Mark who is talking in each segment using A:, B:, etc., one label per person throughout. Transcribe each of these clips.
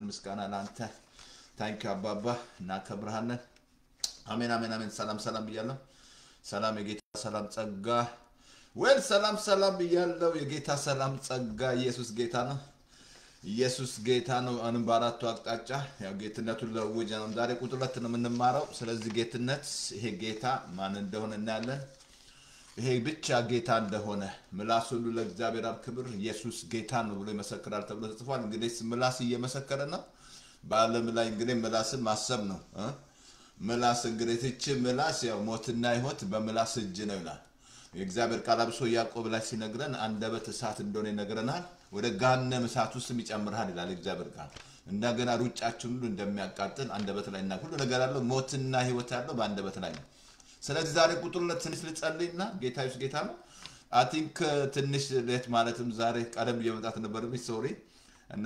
A: ምስጋና ለአንተ ታንኪ አባባ እናከብርሃለን። አሜን አሜን አሜን። ሰላም ሰላም ብያለሁ። ሰላም የጌታ ሰላም ጸጋ ወል ሰላም ሰላም ብያለሁ። የጌታ ሰላም ጸጋ ኢየሱስ ጌታ ነው። ኢየሱስ ጌታ ነው። አሁንም በአራቱ አቅጣጫ ያው ጌትነቱን ለውጅ ነው። ዛሬ ቁጥር ሁለት ነው የምንማረው። ስለዚህ ጌትነት ይሄ ጌታ ማን እንደሆነ እናያለን። ይሄ ብቻ ጌታ እንደሆነ ምላስ ሁሉ ለእግዚአብሔር አብ ክብር ኢየሱስ ጌታ ነው ብሎ ይመሰክራል ተብሎ ተጽፏል። እንግዲህ ምላስ እየመሰከረ ነው። በዓለም ላይ እንግዲህ ምላስን ማሰብ ነው እ ምላስ እንግዲህ ትች ምላስ ያው ሞትና ሕይወት በምላስ እጅ ነው ይላል የእግዚአብሔር ቃል አብሶ ያዕቆብ ላይ ሲነግረን አንደበት እሳት እንደሆነ ይነግረናል። ወደ ገሃነም እሳት ውስጥም ይጨምርሃል ይላል የእግዚአብሔር ቃል። እንደገና ሩጫችን ሁሉ እንደሚያቃጥል አንደበት ላይ እና ሁሉ ነገር ያለው ሞትና ሕይወት ያለው በአንደበት ላይ ነው። ስለዚህ ዛሬ ቁጥር ሁለት ትንሽ ልጸልይና ጌታ ኢየሱስ ጌታ ነው። አይ ቲንክ ትንሽ ሌት ማለትም ዛሬ ቀደም ብዬ መምጣት ነበረብኝ ሶሪ እና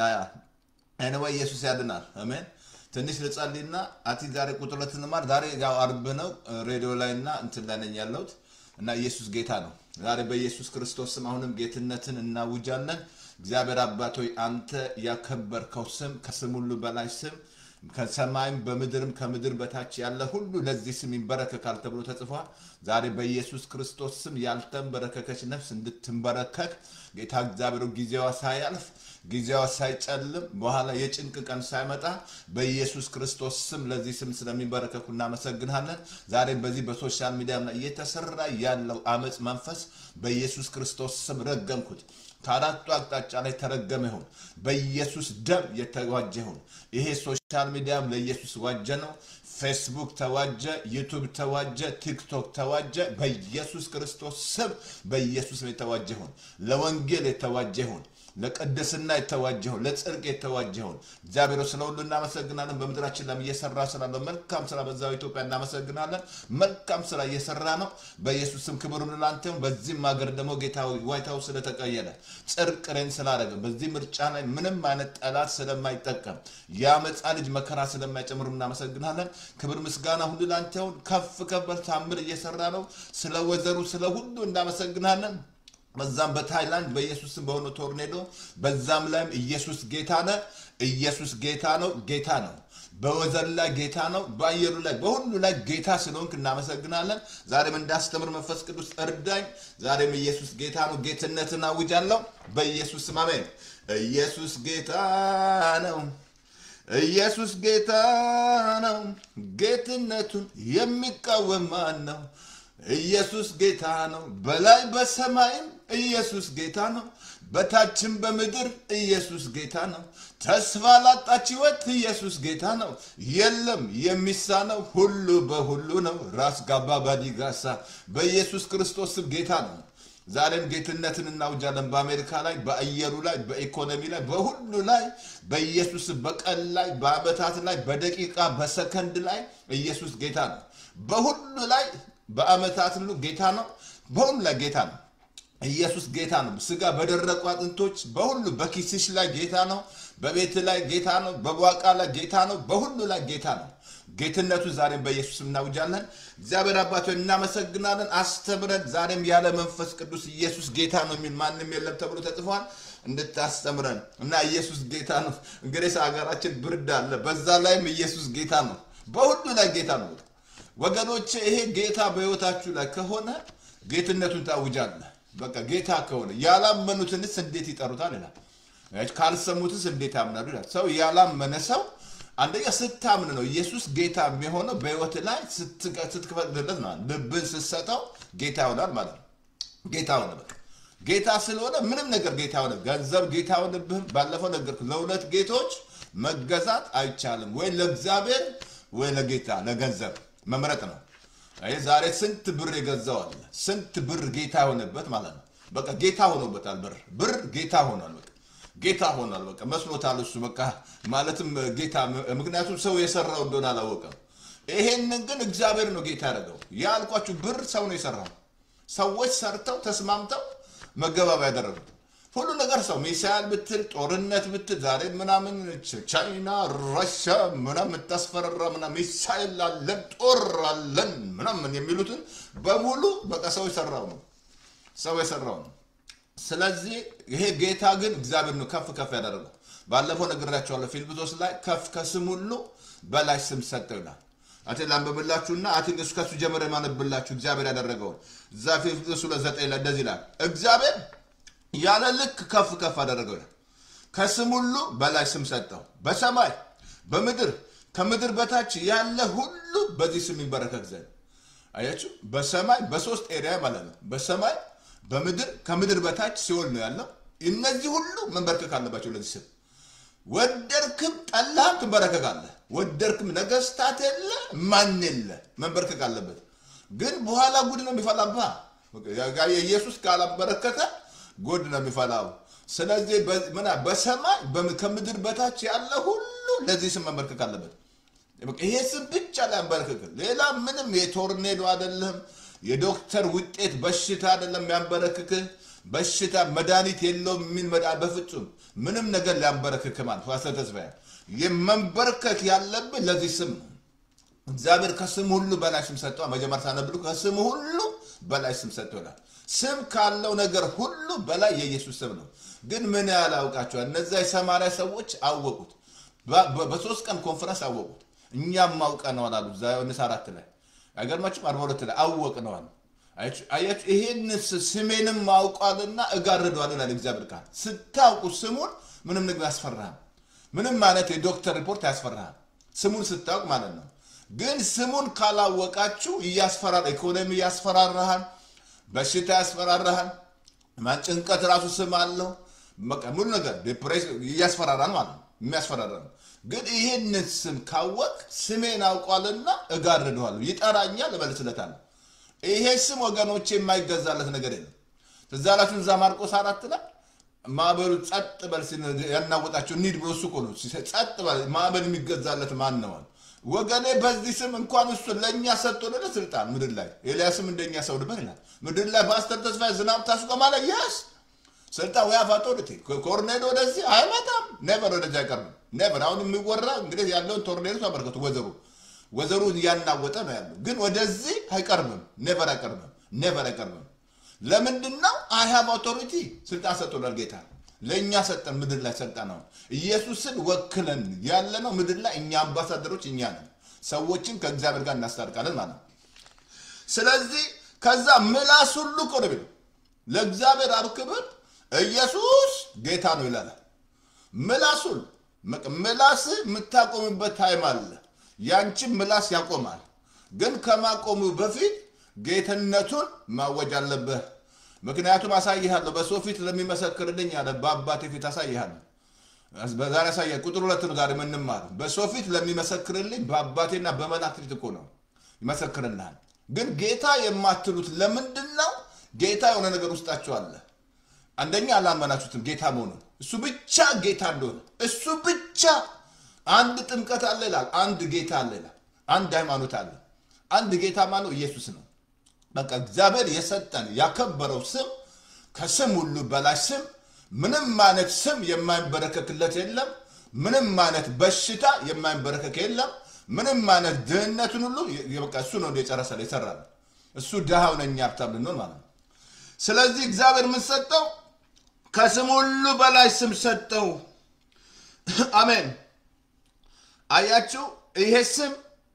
A: ኤኒዌይ ኢየሱስ ያድናል። አሜን። ትንሽ ልጸልይና አይ ቲንክ ዛሬ ቁጥር ሁለት እንማር። ዛሬ ያው አርብ ነው ሬዲዮ ላይ እና እንትን ላይ ነኝ ያለሁት እና ኢየሱስ ጌታ ነው። ዛሬ በኢየሱስ ክርስቶስ ስም አሁንም ጌትነትን እናውጃለን። እግዚአብሔር አባት ሆይ አንተ ያከበርከው ስም ከስም ሁሉ በላይ ስም ከሰማይም በምድርም ከምድር በታች ያለ ሁሉ ለዚህ ስም ይንበረከካል ተብሎ ተጽፏል። ዛሬ በኢየሱስ ክርስቶስ ስም ያልተንበረከከች ነፍስ እንድትንበረከክ ጌታ እግዚአብሔር ጊዜዋ ሳያልፍ ጊዜዋ ሳይጨልም በኋላ የጭንቅ ቀን ሳይመጣ በኢየሱስ ክርስቶስ ስም ለዚህ ስም ስለሚንበረከኩ እናመሰግናለን። ዛሬ በዚህ በሶሻል ሚዲያ ላይ እየተሰራ ያለው አመፅ መንፈስ በኢየሱስ ክርስቶስ ስም ረገምኩት። ከአራቱ አቅጣጫ ላይ ተረገመ ይሁን፣ በኢየሱስ ደም የተዋጀ ይሁን። ይሄ ሶሻል ሚዲያም ለኢየሱስ ዋጀ ነው። ፌስቡክ ተዋጀ፣ ዩቱብ ተዋጀ፣ ቲክቶክ ተዋጀ። በኢየሱስ ክርስቶስ ስም በኢየሱስ የተዋጀ ይሁን፣ ለወንጌል የተዋጀ ይሁን ለቅድስና የተዋጀ ይሁን፣ ለጽድቅ የተዋጀ ይሁን። እግዚአብሔር ስለ ሁሉ እናመሰግናለን። በምድራችን ላይም እየሰራ ስላለው መልካም ስራ በዛው ኢትዮጵያ እናመሰግናለን። መልካም ስራ እየሰራ ነው። በኢየሱስ ስም ክብር ሁሉ ላንተ ይሁን። በዚህም ሀገር ደግሞ ጌታ ዋይት ሀውስ ስለተቀየረ ጽድቅ ሬን ስላደረገ በዚህ ምርጫ ላይ ምንም አይነት ጠላት ስለማይጠቀም የአመፃ ልጅ መከራ ስለማይጨምሩ እናመሰግናለን። ክብር ምስጋና ሁሉ ላንተ ይሁን። ከፍ ከበር ታምር እየሰራ ነው። ስለ ወዘሩ ስለ ሁሉ እናመሰግናለን። በዛም በታይላንድ በኢየሱስም በሆነ ቶርኔዶ በዛም ላይም ኢየሱስ ጌታ ነ ኢየሱስ ጌታ ነው፣ ጌታ ነው። በወዘን ላይ ጌታ ነው፣ በአየሩ ላይ በሁሉ ላይ ጌታ ስለሆንክ እናመሰግናለን። ዛሬም እንዳስተምር መንፈስ ቅዱስ እርዳኝ። ዛሬም ኢየሱስ ጌታ ነው፣ ጌትነትን አውጃለሁ በኢየሱስ ስም አሜን። ኢየሱስ ጌታ ነው። ኢየሱስ ጌታ ነው። ጌትነቱን የሚቃወም ማን ነው? ኢየሱስ ጌታ ነው። በላይ በሰማይም ኢየሱስ ጌታ ነው። በታችም በምድር ኢየሱስ ጌታ ነው። ተስፋ ላጣች ሕይወት ኢየሱስ ጌታ ነው። የለም የሚሳነው ሁሉ በሁሉ ነው። ራስ ጋባ ባዲጋሳ በኢየሱስ ክርስቶስም ጌታ ነው። ዛሬም ጌትነትን እናውጃለን። በአሜሪካ ላይ፣ በአየሩ ላይ፣ በኢኮኖሚ ላይ፣ በሁሉ ላይ በኢየሱስ በቀን ላይ፣ በአመታት ላይ፣ በደቂቃ በሰከንድ ላይ ኢየሱስ ጌታ ነው። በሁሉ ላይ በአመታት ሁሉ ጌታ ነው። በሁሉ ላይ ጌታ ነው። ኢየሱስ ጌታ ነው። ስጋ በደረቁ አጥንቶች በሁሉ በኪስሽ ላይ ጌታ ነው። በቤት ላይ ጌታ ነው። በቧቃ ላይ ጌታ ነው። በሁሉ ላይ ጌታ ነው። ጌትነቱ ዛሬም በኢየሱስ እናውጃለን። እግዚአብሔር አባቶ እናመሰግናለን። አስተምረን ዛሬም ያለ መንፈስ ቅዱስ ኢየሱስ ጌታ ነው የሚል ማንም የለም ተብሎ ተጽፏል። እንድታስተምረን እና ኢየሱስ ጌታ ነው። እንግዲህ ሀገራችን ብርድ አለ፣ በዛ ላይም ኢየሱስ ጌታ ነው። በሁሉ ላይ ጌታ ነው። ወገኖች ይሄ ጌታ በህይወታችሁ ላይ ከሆነ ጌትነቱን ታውጃለህ። በቃ ጌታ ከሆነ ያላመኑትንስ እንዴት ይጠሩታል ይላል። ካልሰሙትስ እንዴት ያምናሉ ይላል። ሰው ያላመነ ሰው አንደኛ ስታምን ነው ኢየሱስ ጌታ የሚሆነው በህይወት ላይ ስትፈቅድለት ነው። ልብን ስትሰጠው ጌታ ይሆናል ማለት ነው። ጌታ ሆነ በቃ ጌታ ስለሆነ ምንም ነገር ጌታ ሆነ። ገንዘብ ጌታ ሆነብህም። ባለፈው ነገርኩህ፣ ለሁለት ጌቶች መገዛት አይቻልም። ወይ ለእግዚአብሔር ወይ ለጌታ ለገንዘብ መምረጥ ነው። ይህ ዛሬ ስንት ብር የገዛዋል? ስንት ብር ጌታ የሆነበት ማለት ነው። በቃ ጌታ ሆኖበታል። ብር ብር ጌታ ሆኗል። በቃ ጌታ ሆኗል። በቃ መስሎታል እሱ በቃ ማለትም ጌታ። ምክንያቱም ሰው የሰራው እንደሆነ አላወቀም። ይሄንን ግን እግዚአብሔር ነው ጌታ ያደረገው። ያልኳችሁ ብር ሰው ነው የሰራው። ሰዎች ሰርተው ተስማምተው መገባቢያ ያደረጉት ሁሉ ነገር ሰው ሚሳይል ብትል ጦርነት ብትል ዛሬ ምናምን ቻይና ራሽያ ምናምን የምታስፈራራ ምናምን ሚሳይል አለን ጦር አለን ምናምን የሚሉትን በሙሉ በቃ ሰው የሰራው ነው። ሰው የሰራው ነው። ስለዚህ ይሄ ጌታ ግን እግዚአብሔር ነው ከፍ ከፍ ያደረገው። ባለፈው ነግራቸዋለሁ። ፊልጵስዩስ ላይ ከፍ ከስም ሁሉ በላይ ስም ሰጠው ይላል። አቴ ላንብብላችሁና አቴን እሱ ከሱ ጀምረ ማነብላችሁ እግዚአብሔር ያደረገውን እዛ ፊልጵስዩስ ሁለት ዘጠኝ ላይ እንደዚህ ይላል። እግዚአብሔር ያለ ልክ ከፍ ከፍ አደረገው ይላል። ከስም ሁሉ በላይ ስም ሰጠው። በሰማይ በምድር ከምድር በታች ያለ ሁሉ በዚህ ስም ይንበረከክ ዘንድ አያችሁ። በሰማይ በሶስት ኤሪያ ማለት ነው። በሰማይ በምድር ከምድር በታች ሲሆን ነው ያለው። እነዚህ ሁሉ መንበርከክ አለባቸው ለዚህ ስም። ወደድክም ጠላህም ትንበረከካለህ። ወደድክም ነገስታት የለ ማን የለ መንበርከክ አለበት። ግን በኋላ ጉድ ነው የሚፈላብህ። የኢየሱስ ካላበረከተ ጉድ ነው የሚፈላው። ስለዚህ ምና በሰማይ ከምድር በታች ያለ ሁሉ ለዚህ ስም መንበርከክ አለበት። ይሄ ስም ብቻ ላይ አንበረክክ። ሌላ ምንም የቶርኔዶ አይደለም፣ የዶክተር ውጤት በሽታ አይደለም ያንበረክክህ። በሽታ መድኃኒት የለውም የሚል መዳ በፍጹም ምንም ነገር ሊያንበረክክ ማለት ፓስተር ተስፋዬ የመንበርከክ ያለብህ ለዚህ ስም ነው። እግዚአብሔር ከስም ሁሉ በላይ ስም ሰጥቷል። መጀመር ሳነብሉ ከስም ሁሉ በላይ ስም ሰጥቶናል። ስም ካለው ነገር ሁሉ በላይ የኢየሱስ ስም ነው። ግን ምን ያህል አውቃቸዋል? እነዚያ የሰማሪያ ሰዎች አወቁት። በሶስት ቀን ኮንፈረንስ አወቁት። እኛም አውቀነዋል አሉ። እዛ ዮሐንስ አራት ላይ አይገርማችሁም? አርባ ሁለት ላይ አወቅነዋል። አያችሁ፣ ይሄን ስሜንም አውቋልና እጋርደዋል ይላል እግዚአብሔር ቃል። ስታውቁ ስሙን ምንም ነገር አያስፈራህም። ምንም አይነት የዶክተር ሪፖርት አያስፈራህም። ስሙን ስታውቅ ማለት ነው። ግን ስሙን ካላወቃችሁ እያስፈራራ ኢኮኖሚ ያስፈራራሃል፣ በሽታ ያስፈራራሃል። ጭንቀት ራሱ ስም አለው። ሙሉ ነገር ዲፕሬሽን እያስፈራራል ማለት ነው። የሚያስፈራራ ነው። ግን ይሄንን ስም ካወቅ ስሜን አውቋልና እጋርደዋለሁ፣ ይጠራኛል፣ እመልስለታለሁ። ይሄ ስም ወገኖች የማይገዛለት ነገር የለም። ትዝ አላችሁ እዛ ማርቆስ አራት ላይ ማዕበሉ ጸጥ በል ያናወጣቸው እንሂድ ብሎ እሱ እኮ ነው ጸጥ በል ማዕበል የሚገዛለት ማን ነዋል? ወገኔ በዚህ ስም እንኳን እሱ ለእኛ ሰጥቶልን ስልጣን ምድር ላይ ኤልያስም እንደኛ ሰው ነበር ይላል። ምድር ላይ ፓስተር ተስፋ ዝናብ ታስቆ ማለት ያስ ስልጣን ወይ አፋጦ ወደቴ ኮርኔዶ ወደዚህ አይመጣም። ኔቨር ወደዚህ አይቀርም። ኔቨር አሁን የሚወራ እንግዲህ ያለውን ቶርኔዶ ተመልከቱ። ወዘሩ ወዘሩ እያናወጠ ነው ያለው፣ ግን ወደዚህ አይቀርብም። ኔቨር አይቀርብም። ኔቨር አይቀርብም። ለምንድን ነው? አይ ሃቭ አውቶሪቲ ስልጣን ሰጥቶናል ጌታ ለእኛ ሰጠን። ምድር ላይ ሰልጣን ነው ኢየሱስን ወክለን ያለ ነው ምድር ላይ እኛ አምባሳደሮች እኛ ነን። ሰዎችን ከእግዚአብሔር ጋር እናስታርቃለን ማለት ነው። ስለዚህ ከዛ ምላስ ሁሉ እኮ ነው የሚለው ለእግዚአብሔር አብ ክብር ኢየሱስ ጌታ ነው ይላል። ምላስ ሁሉ ምላስ የምታቆምበት ታይም አለ። ያንቺን ምላስ ያቆማል። ግን ከማቆሙ በፊት ጌትነቱን ማወጅ አለብህ። ምክንያቱም አሳይሃለሁ በሰው ፊት ለሚመሰክርልኝ አለ በአባቴ ፊት አሳይሃለሁ። በዛሬ ያሳየ ቁጥር ሁለት ነው ዛሬ የምንማር በሰው ፊት ለሚመሰክርልኝ በአባቴና በመላእክት ፊት እኮ ነው ይመሰክርልሃል። ግን ጌታ የማትሉት ለምንድን ነው? ጌታ የሆነ ነገር ውስጣቸው አለ። አንደኛ አላመናችሁትም ጌታ መሆኑን እሱ ብቻ ጌታ እንደሆነ እሱ ብቻ። አንድ ጥምቀት አለ ይላል። አንድ ጌታ አለ ይላል። አንድ ሃይማኖት አለ። አንድ ጌታ ማነው? ኢየሱስ ነው። በቃ እግዚአብሔር የሰጠን ያከበረው ስም ከስም ሁሉ በላይ ስም፣ ምንም አይነት ስም የማይንበረከክለት የለም። ምንም አይነት በሽታ የማይንበረከክ የለም። ምንም አይነት ድህነትን ሁሉ በቃ እሱ ነው የጨረሰ የሰራል። እሱ ድሃው ነኝ ሀብታም ልንሆን ማለት ነው። ስለዚህ እግዚአብሔር ምን ሰጠው? ከስም ሁሉ በላይ ስም ሰጠው። አሜን። አያችሁ፣ ይሄ ስም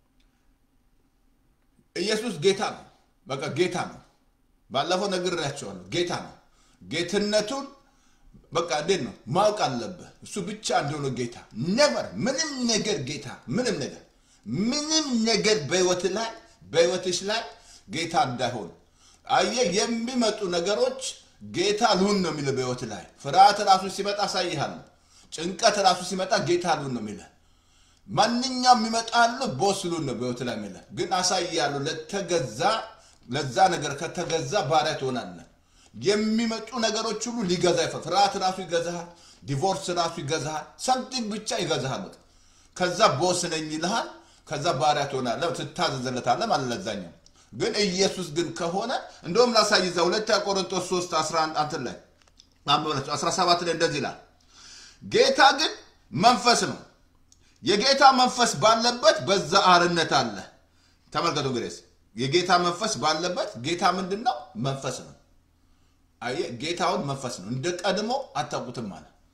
A: ኢየሱስ ጌታ ነው። በቃ ጌታ ነው። ባለፈው ነግሬያቸዋለሁ። ጌታ ነው። ጌትነቱን በቃ እንዴት ነው ማወቅ አለብህ። እሱ ብቻ እንደሆነ ጌታ ነበር። ምንም ነገር ጌታ ምንም ነገር ምንም ነገር በህይወት ላይ በህይወትሽ ላይ ጌታ እንዳይሆን አየህ፣ የሚመጡ ነገሮች ጌታ ልሁን ነው የሚለው በህይወት ላይ ፍርሃት ራሱ ሲመጣ አሳይሃለሁ። ጭንቀት ራሱ ሲመጣ ጌታ ልሁን ነው የሚለው ማንኛውም የሚመጣሉ ቦስ ልሁን ነው በህይወት ላይ የሚለው ግን አሳይሃለሁ። ለተገዛ ለዛ ነገር ከተገዛ ባሪያ ትሆናለህ። የሚመጡ ነገሮች ሁሉ ሊገዛ ይፈ ፍርሃት ራሱ ይገዛሃል። ዲቮርስ ራሱ ይገዛሃል። ሰምቲንግ ብቻ ይገዛሃል። ከዛ ቦስ ነኝ ይልሃል። ከዛ ባሪያ ትሆናለህ፣ ትታዘዘለታለህ ማለት ለዛኛው። ግን ኢየሱስ ግን ከሆነ እንደውም ላሳይ እዛ ሁለተኛ ቆሮንቶስ 3 11 አንትን ላይ 17 ላይ እንደዚህ ይላል፣ ጌታ ግን መንፈስ ነው። የጌታ መንፈስ ባለበት በዛ አርነት አለ። ተመልከቱ እንግዲህ የጌታ መንፈስ ባለበት ጌታ ምንድን ነው? መንፈስ ነው። አየህ ጌታውን መንፈስ ነው። እንደ ቀድሞ አታውቁትም አለ።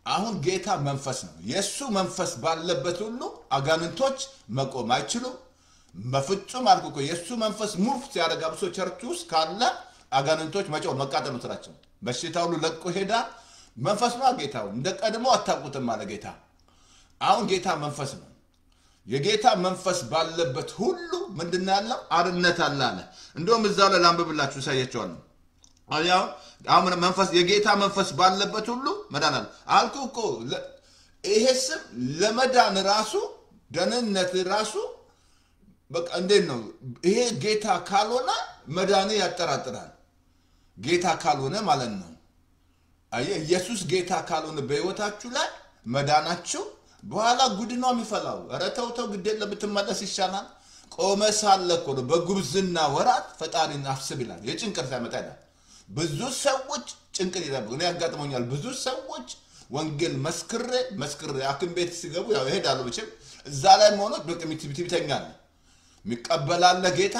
A: አሁን ጌታ መንፈስ ነው። የእሱ መንፈስ ባለበት ሁሉ አጋንንቶች መቆም አይችሉም። በፍጹም አልኩ እኮ የእሱ መንፈስ ሙቭ ሲያደርግ አብሶ ቸርች ውስጥ ካለ አጋንንቶች መጮህ መቃጠል ነው ስራቸው። በሽታ ሁሉ ለቆ ሄዳ መንፈስ ነው ጌታው። እንደ ቀድሞ አታውቁትም አለ ጌታ። አሁን ጌታ መንፈስ ነው። የጌታ መንፈስ ባለበት ሁሉ ምንድን ነው ያለው? አርነት አለ አለ። እንደውም እዛው ላይ ላንብብላችሁ እሳያቸዋለሁ። አያው አሁን መንፈስ የጌታ መንፈስ ባለበት ሁሉ መዳን አለ አልኩ እኮ። ለ- ይሄ ስም ለመዳን ራሱ ደህንነት ራሱ በቃ እንዴት ነው ይሄ ጌታ ካልሆነ መዳን ያጠራጥራል። ጌታ ካልሆነ ማለት ነው። አየህ ኢየሱስ ጌታ ካልሆነ በህይወታችሁ ላይ መዳናችሁ በኋላ ጉድ ነው የሚፈላው። ኧረ ተው ተው፣ ግድ የለም ብትመለስ ይሻላል። ቆመ ሳለ እኮ ነው በጉብዝና ወራት ፈጣሪን አስብ ይላል። የጭንቀት ሳይመጣ ይላል። ብዙ ሰዎች ጭንቅን ይጠብቁ። እኔ ያጋጥሞኛል። ብዙ ሰዎች ወንጌል መስክሬ መስክሬ ሐኪም ቤት ሲገቡ ያው ይሄዳሉ። ብችም እዛ ላይ መሆኖ ትቢተኛል የሚቀበላለ ጌታ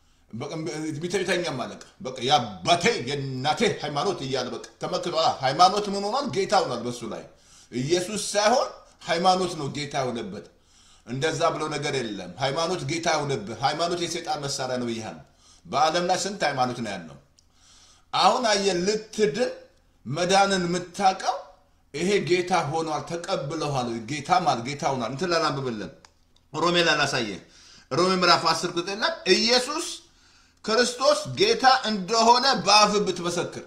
A: ትቢተኛ ማለቅ በቃ የአባቴ የእናቴ ሃይማኖት እያለ በቃ ተመክቶ ሃይማኖት ምን ሆኗል? ጌታ ሆኗል። በሱ ላይ ኢየሱስ ሳይሆን ሃይማኖት ነው ጌታ የሆነበት። እንደዛ ብሎ ነገር የለም። ሃይማኖት ጌታ የሆነብህ ሃይማኖት የሰይጣን መሳሪያ ነው ብያል። በዓለም ላይ ስንት ሃይማኖት ነው ያለው? አሁን አየህ ልትድን መዳንን የምታውቀው ይሄ ጌታ ሆኗል፣ ተቀብለዋል። ጌታ ማለት ጌታ ሆኗል። እንትን ላላንብብልን ሮሜ ላይ ላሳየህ። ሮሜ ምዕራፍ 10 ቁጥር ላይ ኢየሱስ ክርስቶስ ጌታ እንደሆነ በአፍ ብትመሰክር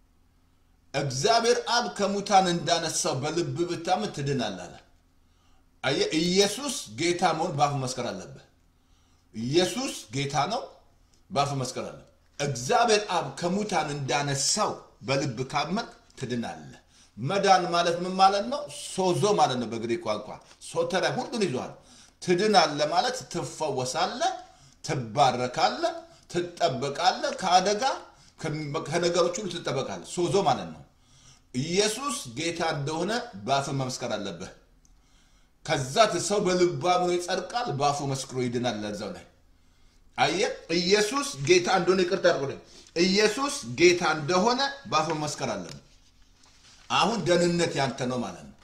A: እግዚአብሔር አብ ከሙታን እንዳነሳው በልብ ብታምን ትድናለህ አለ። አየህ ኢየሱስ ጌታ መሆን በአፍ መስከር አለብህ። ኢየሱስ ጌታ ነው፣ በአፍ መስከር አለብህ። እግዚአብሔር አብ ከሙታን እንዳነሳው በልብ ካመን ትድናለህ። መዳን ማለት ምን ማለት ነው? ሶዞ ማለት ነው በግሪክ ቋንቋ ሶተሪያ ሁሉን ይዟል። ትድናለህ ማለት ትፈወሳለህ፣ ትባረካለህ፣ ትጠበቃለህ፣ ከአደጋ ከነገሮች ሁሉ ትጠበቃለህ። ሶዞ ማለት ነው። ኢየሱስ ጌታ እንደሆነ በአፍ መመስከር አለብህ። ከዛ ሰው በልቡ አምኖ ይጸድቃል፣ በአፉ መስክሮ ይድናል። ለዛው ላይ አየህ ኢየሱስ ጌታ እንደሆነ ይቅርታ አድርጎልኝ፣ ኢየሱስ ጌታ እንደሆነ በአፍ መመስከር አለብህ። አሁን ደህንነት ያንተ ነው ማለት ነው።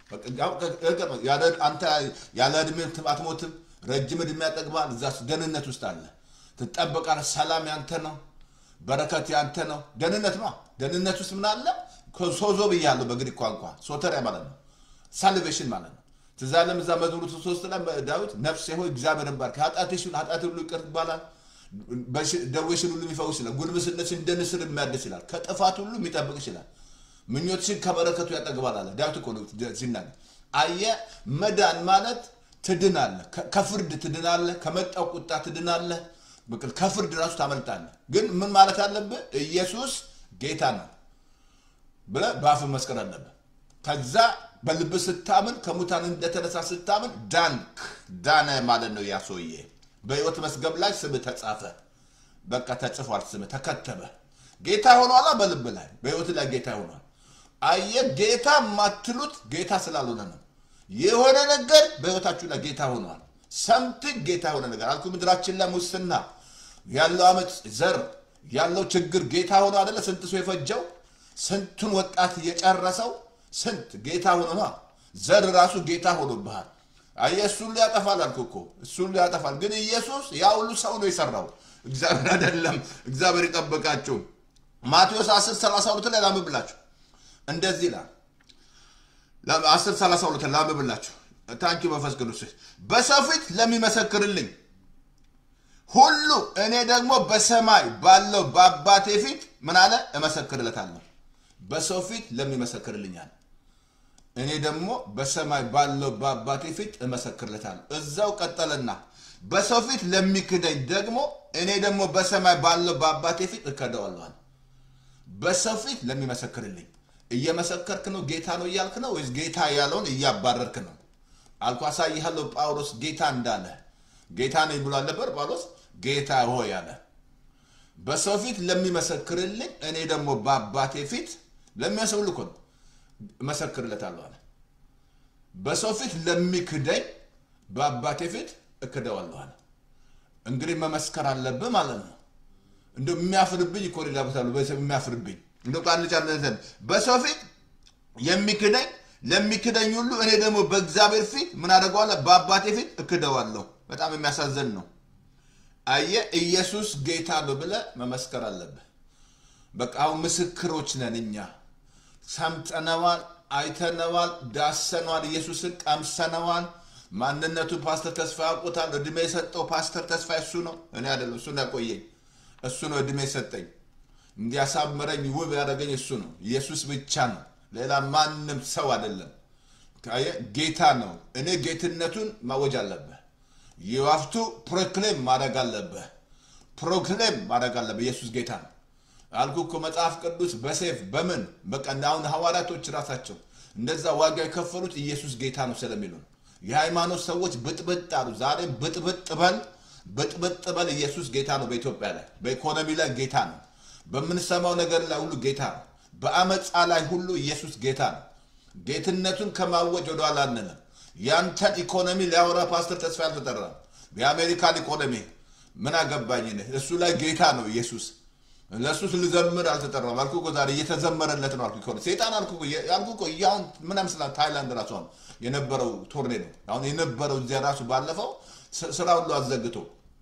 A: አንተ ያለ እድሜ አትሞትም፣ ረጅም እድሜ ያጠግባል። እዛ ደህንነት ውስጥ አለ፣ ትጠበቃለህ። ሰላም ያንተ ነው፣ በረከት ያንተ ነው። ደህንነት ነው። ደህንነት ውስጥ ምን አለ? ሶዞ ብያለሁ በግሪክ ቋንቋ ሶተሪያ ማለት ነው፣ ሳልቬሽን ማለት ነው። ትዝ አለም እዛ መዝሙሩ ሶስት ላይ ዳዊት ነፍሴ ሆይ እግዚአብሔርን ባርክ፣ ኃጢአትሽን ኃጢአት ሁሉ ይቅር ይባላል፣ ደዌሽን ሁሉ የሚፈውስ ይላል፣ ጉልምስነትሽን እንደ ንስር የሚያድስ ይላል፣ ከጥፋት ሁሉ የሚጠብቅ ይችላል ምኞትሽን ከበረከቱ ያጠግባል አለ ዳዊት እኮ ነው ሲናገር። አየህ መዳን ማለት ትድናለህ፣ ከፍርድ ትድናለህ፣ ከመጣው ቁጣ ትድናለህ፣ ከፍርድ ራሱ ታመልጣለህ። ግን ምን ማለት አለብህ? ኢየሱስ ጌታ ነው ብለህ በአፍህ መስቀል አለብህ። ከዛ በልብ ስታምን ከሙታን እንደተነሳ ስታምን ዳንክ ዳነ ማለት ነው። ያ ሰውዬ በሕይወት መዝገብ ላይ ስምህ ተጻፈ። በቃ ተጽፏል፣ ስምህ ተከተበ። ጌታ ሆኗላ። በልብ ላይ በሕይወት ላይ ጌታ ሆኗል። አየህ ጌታ የማትሉት ጌታ ስላልሆነ ነው። የሆነ ነገር በሕይወታችሁ ላይ ጌታ ሆኗል። ሰምቲንግ ጌታ የሆነ ነገር አልኩ። ምድራችን ላይ ሙስና ያለው አመፅ፣ ዘር ያለው ችግር ጌታ ሆኖ አደለ? ስንት ሰው የፈጀው ስንቱን ወጣት እየጨረሰው ስንት ጌታ ሆኖ ነው። ዘር ራሱ ጌታ ሆኖብሃል። አየህ እሱን ያጠፋል አልኩ እኮ እሱን ያጠፋል። ግን ኢየሱስ ያ ሁሉ ሰው ነው የሰራው፣ እግዚአብሔር አይደለም። እግዚአብሔር ይጠበቃችሁ። ማቴዎስ 10 32 ላይ ላምብላችሁ እንደዚህ ይላል። 10 32 ላምብላችሁ። ታንኪ መንፈስ ቅዱስ በሰው ፊት ለሚመሰክርልኝ ሁሉ እኔ ደግሞ በሰማይ ባለው በአባቴ ፊት ምን አለ እመሰክርለታለሁ። በሰው ፊት ለሚመሰክርልኛል እኔ ደግሞ በሰማይ ባለው በአባቴ ፊት እመሰክርለታለሁ። እዛው ቀጠለና በሰው ፊት ለሚክደኝ ደግሞ እኔ ደግሞ በሰማይ ባለው በአባቴ ፊት እከደዋለሁ። በሰው ፊት ለሚመሰክርልኝ እየመሰከርክ ነው ጌታ ነው እያልክ ነው ወይስ ጌታ ያለውን እያባረርክ ነው? አልኩ አሳይሃለሁ። ጳውሎስ ጌታ እንዳለ ጌታ ነኝ ብሎ አልነበር ጳውሎስ? ጌታ ሆይ አለ። በሰው ፊት ለሚመሰክርልኝ እኔ ደግሞ በአባቴ ፊት ለሚያሰውል እኮ ነው እመሰክርለታለሁ አለ። በሰው ፊት ለሚክደኝ በአባቴ ፊት እክደዋለሁ አለ። እንግዲህ መመስከር አለብህ ማለት ነው። እንደ የሚያፍርብኝ እኮ ሌላ ቦታ የሚያፍርብኝ እንደ ቃል ጫ በሰው ፊት የሚክደኝ ለሚክደኝ ሁሉ እኔ ደግሞ በእግዚአብሔር ፊት ምን አደርገዋለሁ? በአባቴ ፊት እክደዋለሁ። በጣም የሚያሳዝን ነው። አየ ኢየሱስ ጌታ ነው ብለህ መመስከር አለብህ። በቃ አሁን ምስክሮች ነን እኛ። ሰምተነዋል፣ አይተነዋል፣ ዳሰነዋል፣ ኢየሱስን ቀምሰነዋል። ማንነቱ ፓስተር ተስፋ ያውቁታል። እድሜ የሰጠው ፓስተር ተስፋ እሱ ነው፣ እኔ አይደለም። እሱ ነው ያቆየኝ፣ እሱ ነው እድሜ የሰጠኝ፣ እንዲያሳምረኝ ውብ ያደረገኝ እሱ ነው። ኢየሱስ ብቻ ነው፣ ሌላ ማንም ሰው አይደለም። አየህ፣ ጌታ ነው። እኔ ጌትነቱን ማወጅ አለብህ። የዋፍቱ ፕሮክሌም ማድረግ አለብህ። ፕሮክሌም ማድረግ አለብህ። ኢየሱስ ጌታ ነው አልኩ እኮ መጽሐፍ ቅዱስ በሴፍ በምን በቃ አሁን ሐዋርያቶች ራሳቸው እንደዛ ዋጋ የከፈሉት ኢየሱስ ጌታ ነው ስለሚሉ ነው። የሃይማኖት ሰዎች ብጥብጥ አሉ። ዛሬ ብጥብጥ በል ብጥብጥ በል። ኢየሱስ ጌታ ነው። በኢትዮጵያ ላይ በኢኮኖሚ ላይ ጌታ ነው። በምንሰማው ነገር ላይ ሁሉ ጌታ ነው። በአመፃ ላይ ሁሉ ኢየሱስ ጌታ ነው። ጌትነቱን ከማወጅ ወደኋላ አንልም። ያንተን ኢኮኖሚ ሊያወራ ፓስተር ተስፋ ያልተጠራ የአሜሪካን ኢኮኖሚ ምን አገባኝ እኔ። እሱ ላይ ጌታ ነው ኢየሱስ። ለእሱ ልዘምር አልተጠራም አልኩ እኮ ዛሬ እየተዘመረለት ነው አልኩ እኮ ሴጣን አልኩ እኮ ያልኩ እኮ አሁን ምን ይመስላል ታይላንድ ራሱ አሁን የነበረው ቶርኔዶ አሁን የነበረው እዚያ ራሱ ባለፈው ስ- ስራ ሁሉ አዘግቶ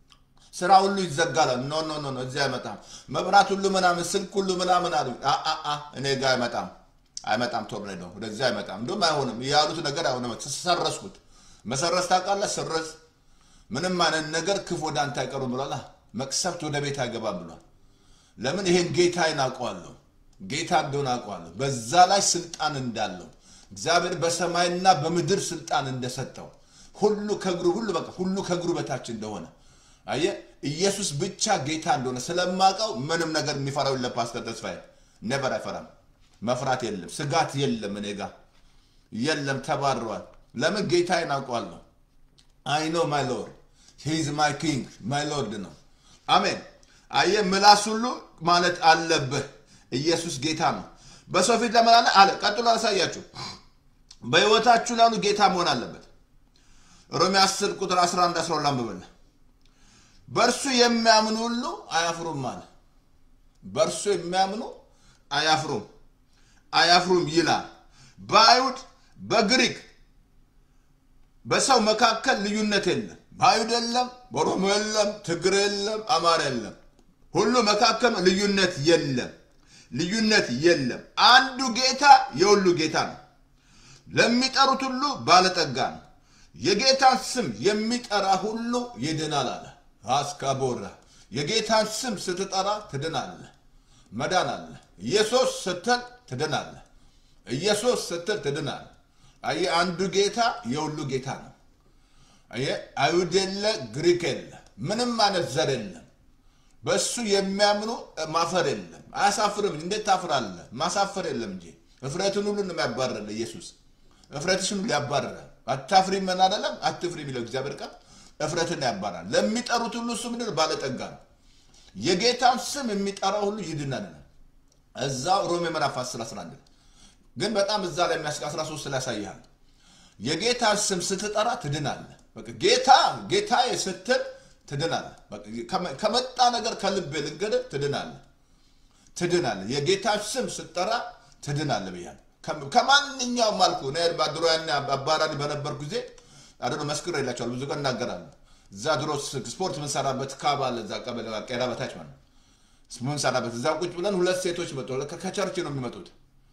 A: ስራ ሁሉ ይዘጋል። ኖ ኖ ኖ ኖ እዚህ አይመጣም። መብራት ሁሉ ምናምን ስልክ ሁሉ ምናምን አሉ። አ አ አ እኔ ጋር አይመጣም አይመጣም ቶርኔዶ ወደዚህ አይመጣም። እንደውም አይሆንም ያሉት ነገር አይሆንም። ሰረስኩት። መሰረዝ ታውቃለህ? ስረዝ ምንም አይነት ነገር ክፉ ወደ አንተ አይቀሩም ብሏል። መቅሰፍት ወደ ቤት አይገባም ብሏል። ለምን ይሄን ጌታዬን አውቀዋለሁ። ጌታ እንደሆነ አውቀዋለሁ። በዛ ላይ ስልጣን እንዳለው እግዚአብሔር በሰማይና በምድር ስልጣን እንደሰጠው ሁሉ ከእግሩ ሁሉ በቃ ሁሉ ከእግሩ በታች እንደሆነ አየ ኢየሱስ ብቻ ጌታ እንደሆነ ስለማውቀው ምንም ነገር የሚፈራው የለም። ፓስተር ተስፋዬ ነበር አይፈራም። መፍራት የለም፣ ስጋት የለም፣ እኔ ጋ የለም። ተባረዋል። ለምን ጌታዬን አውቀዋለሁ። አይ ኖ ማይ ሎርድ ሂዝ ማይ ኪንግ ማይ ሎርድ ነው። አሜን። አየ ምላስ ሁሉ ማለት አለብህ ኢየሱስ ጌታ ነው። በሰው ፊት ለመላለ አለ። ቀጥሎ አሳያችሁ። በህይወታችሁ ላሉ ጌታ መሆን አለበት። ሮሜ 10 ቁጥር 11 12 አንብበል። በእርሱ የሚያምኑ ሁሉ አያፍሩም አለ። በእርሱ የሚያምኑ አያፍሩም አያፍሩም ይላል። በአይሁድ በግሪክ በሰው መካከል ልዩነት የለም። በአይሁድ የለም፣ በኦሮሞ የለም፣ ትግሬ የለም፣ አማራ የለም። ሁሉ መካከል ልዩነት የለም። ልዩነት የለም። አንዱ ጌታ የሁሉ ጌታ ነው። ለሚጠሩት ሁሉ ባለጠጋ ነው። የጌታን ስም የሚጠራ ሁሉ ይድናል አለ። አስካቦራ የጌታን ስም ስትጠራ ትድናለህ። መዳን አለ። ኢየሱስ ስትል ትድናለህ። ኢየሱስ ስትል ትድናለህ። አየህ፣ አንዱ ጌታ የሁሉ ጌታ ነው። አየህ፣ አይሁድ የለ፣ ግሪክ የለ፣ ምንም አይነት ዘር የለም። በእሱ የሚያምኑ ማፈር የለም። አያሳፍርም። እንዴት ታፍራለህ? ማሳፈር የለም እንጂ እፍረትን ሁሉ ነው የሚያባርረን ኢየሱስ። እፍረትሽን ሁሉ ያባርራል። አታፍሪ ምን አይደለም አትፍሪ የሚለው እግዚአብሔር ቃል እፍረትን ያባራል። ለሚጠሩት ሁሉ እሱ ምንድን ነው? ባለጠጋ ነው። የጌታን ስም የሚጠራ ሁሉ ይድናል። እዛው ሮሜ ምዕራፍ 10 11 ግን በጣም እዛ ላይ የሚያስቀ 13 ላይ ያሳይሃል። የጌታን ስም ስትጠራ ትድናለህ። በቃ ጌታ ጌታዬ ስትል ትድናለህ። በቃ ከመ- ከመጣ ነገር ከልብ ልንገድህ ትድናለህ ትድናለህ። የጌታን ስም ስትጠራ ትድናለህ ብያለሁ። ከ- ከማንኛውም አልኩ እኔ ድሮ ያኔ አባራሪ በነበር ጊዜ አደ መስክር የላቸዋል ብዙ ቀን እናገራለሁ። እዛ ድሮ ስ- ስፖርት ምንሰራበት ካብ አለ እዛ ቀበሌ ቄራ በታች ማለት ነው። ምንሰራበት እዛ ቁጭ ብለን ሁለት ሴቶች መጡ። ከ- ከቸርች ነው የሚመጡት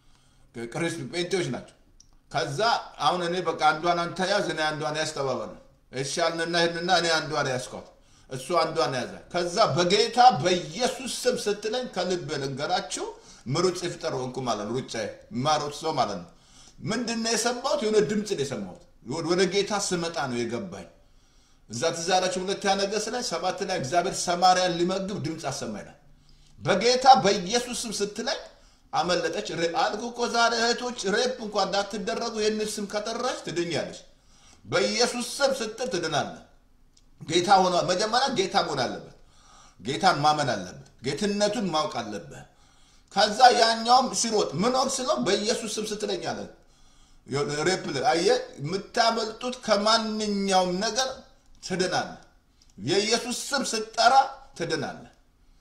A: ቅሪስ ጴንጤዎች ናቸው። ከዛ አሁን እኔ በቃ አንዷን አንተ ያዝ እኔ አንዷን ያዝ ተባባልን። እሺ አልንና ሄድንና እኔ አንዷን ያዝኳት እሱ አንዷን ያዘ። ከዛ በጌታ በኢየሱስ ስም ስትለኝ ከልብ ልንገራችሁ ምሩጽ ይፍጠር ሆንኩ ማለት ነው። ሩጫ ማሮጥ ሰው ማለት ነው። ምንድን ነው የሰማሁት? የሆነ ድምፅ ነው የሰማሁት። ወደ ጌታ ስመጣ ነው የገባኝ። እዛ ትዝ ያላችሁ ሁለተኛ ነገሥት ላይ ሰባት ላይ እግዚአብሔር ሰማርያን ሊመግብ ድምፅ አሰማይናል። በጌታ በኢየሱስ ስም ስትለኝ አመለጠች። ሬ- አልኩ እኮ ዛሬ እህቶች ሬፕ እንኳን እንዳትደረጉ ይህንን ስም ከጠራች ትድኛለች። በኢየሱስ ስም ስትል ትድናለህ። ጌታ ሆኗ መጀመሪያ ጌታ መሆን አለበት። ጌታን ማመን አለበት። ጌትነቱን ማወቅ አለብህ። ከዛ ያኛውም ሲሮጥ ምን ወቅ ስለው በኢየሱስ ስም ስትለኝ አለ ሬፕ አየህ፣ የምታመልጡት ከማንኛውም ነገር ትድናለህ። የኢየሱስ ስም ስትጠራ ትድናለህ።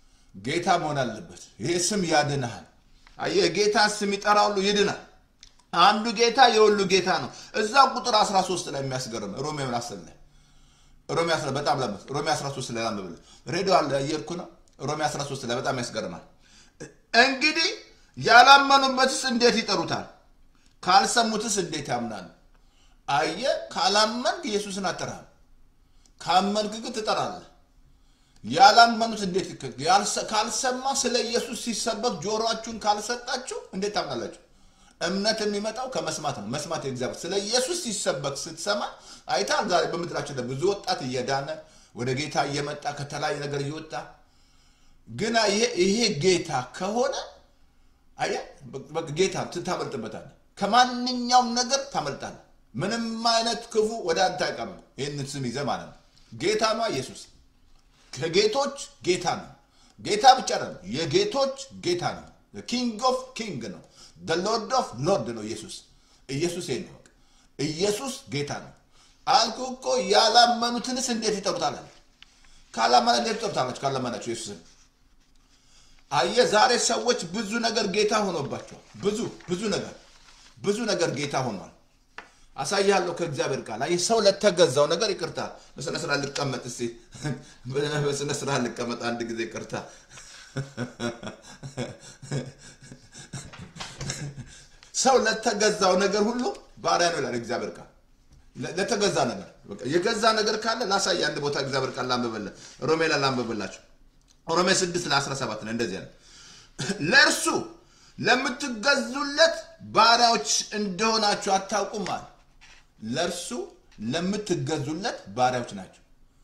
A: ጌታ መሆን አለበት። ይሄ ስም ያድንሃል። አየህ፣ የጌታን ስም ይጠራ ሁሉ ይድናል። አንዱ ጌታ የሁሉ ጌታ ነው። እዛ ቁጥር 13 ላይ የሚያስገርም ሮሜ ምን አስል ላይ ሮሜ 10 በጣም ለምት ሮሜ 13 ላይ ላንብብል ሬዲዮ አለ እየሄድኩ ነው። ሮሜ 13 ላይ በጣም ያስገርማል። እንግዲህ ያላመኑበትስ እንዴት ይጠሩታል? ካልሰሙትስ እንዴት ያምናሉ? አየ ካላመንክ ኢየሱስን አጠራል። ካመንክ ግን ትጠራለህ። ያላመኑት እንዴት ይከ- ያልሰ- ካልሰማ ስለ ኢየሱስ ሲሰበክ ጆሮአችሁን ካልሰጣችሁ እንዴት ታምናላችሁ? እምነት የሚመጣው ከመስማት ነው። መስማት የእግዚአብሔር ስለ ኢየሱስ ሲሰበክ ስትሰማ አይታል። ዛሬ በምድራችን ላይ ብዙ ወጣት እየዳነ ወደ ጌታ እየመጣ ከተለያየ ነገር እየወጣ ግና ይሄ ይሄ ጌታ ከሆነ አየህ በቃ ጌታ ታመልጥበታለህ። ከማንኛውም ነገር ታመልጣለህ። ምንም አይነት ክፉ ወደ አንተ አይቀርም። ይህንን ስም ይዘህ ማለት ነው። ጌታ ነው ኢየሱስ ከጌቶች ጌታ ነው። ጌታ ብቻ ነው፣ የጌቶች ጌታ ነው። ኪንግ ኦፍ ኪንግ ነው። ሎርድ ኦፍ ሎርድ ነው ኢየሱስ። ኢየሱስ ይሄ ነው። በቃ ኢየሱስ ጌታ ነው አልኩ እኮ። ያላመኑትንስ እንዴት ይጠሩታል? አለ። ካላመነ እንዴት ይጠሩታላችሁ? ካላመናችሁ ኢየሱስን አየ ዛሬ ሰዎች ብዙ ነገር ጌታ ሆኖባቸዋል። ብዙ ብዙ ነገር ብዙ ነገር ጌታ ሆኗል። አሳያለሁ ከእግዚአብሔር ቃል። አየህ ሰው ለተገዛው ነገር ይቅርታ፣ በስነ ስርዓት ልቀመጥ እስኪ፣ በስነ ስርዓት ልቀመጥ አንድ ጊዜ ይቅርታ። ሰው ለተገዛው ነገር ሁሉ ባሪያ ነው ይላል እግዚአብሔር ቃል። ለ- ለተገዛ ነገር በቃ የገዛ ነገር ካለ ላሳይ። አንድ ቦታ እግዚአብሔር ቃል ላንብብልህ፣ ሮሜ ላይ ላንብብላችሁ። ሮሜ 6 ለ17 ነው እንደዚህ ያለ ለእርሱ ለምትገዙለት ባሪያዎች እንደሆናችሁ አታውቁም አለ። ለእርሱ ለምትገዙለት ባሪያዎች ናቸው።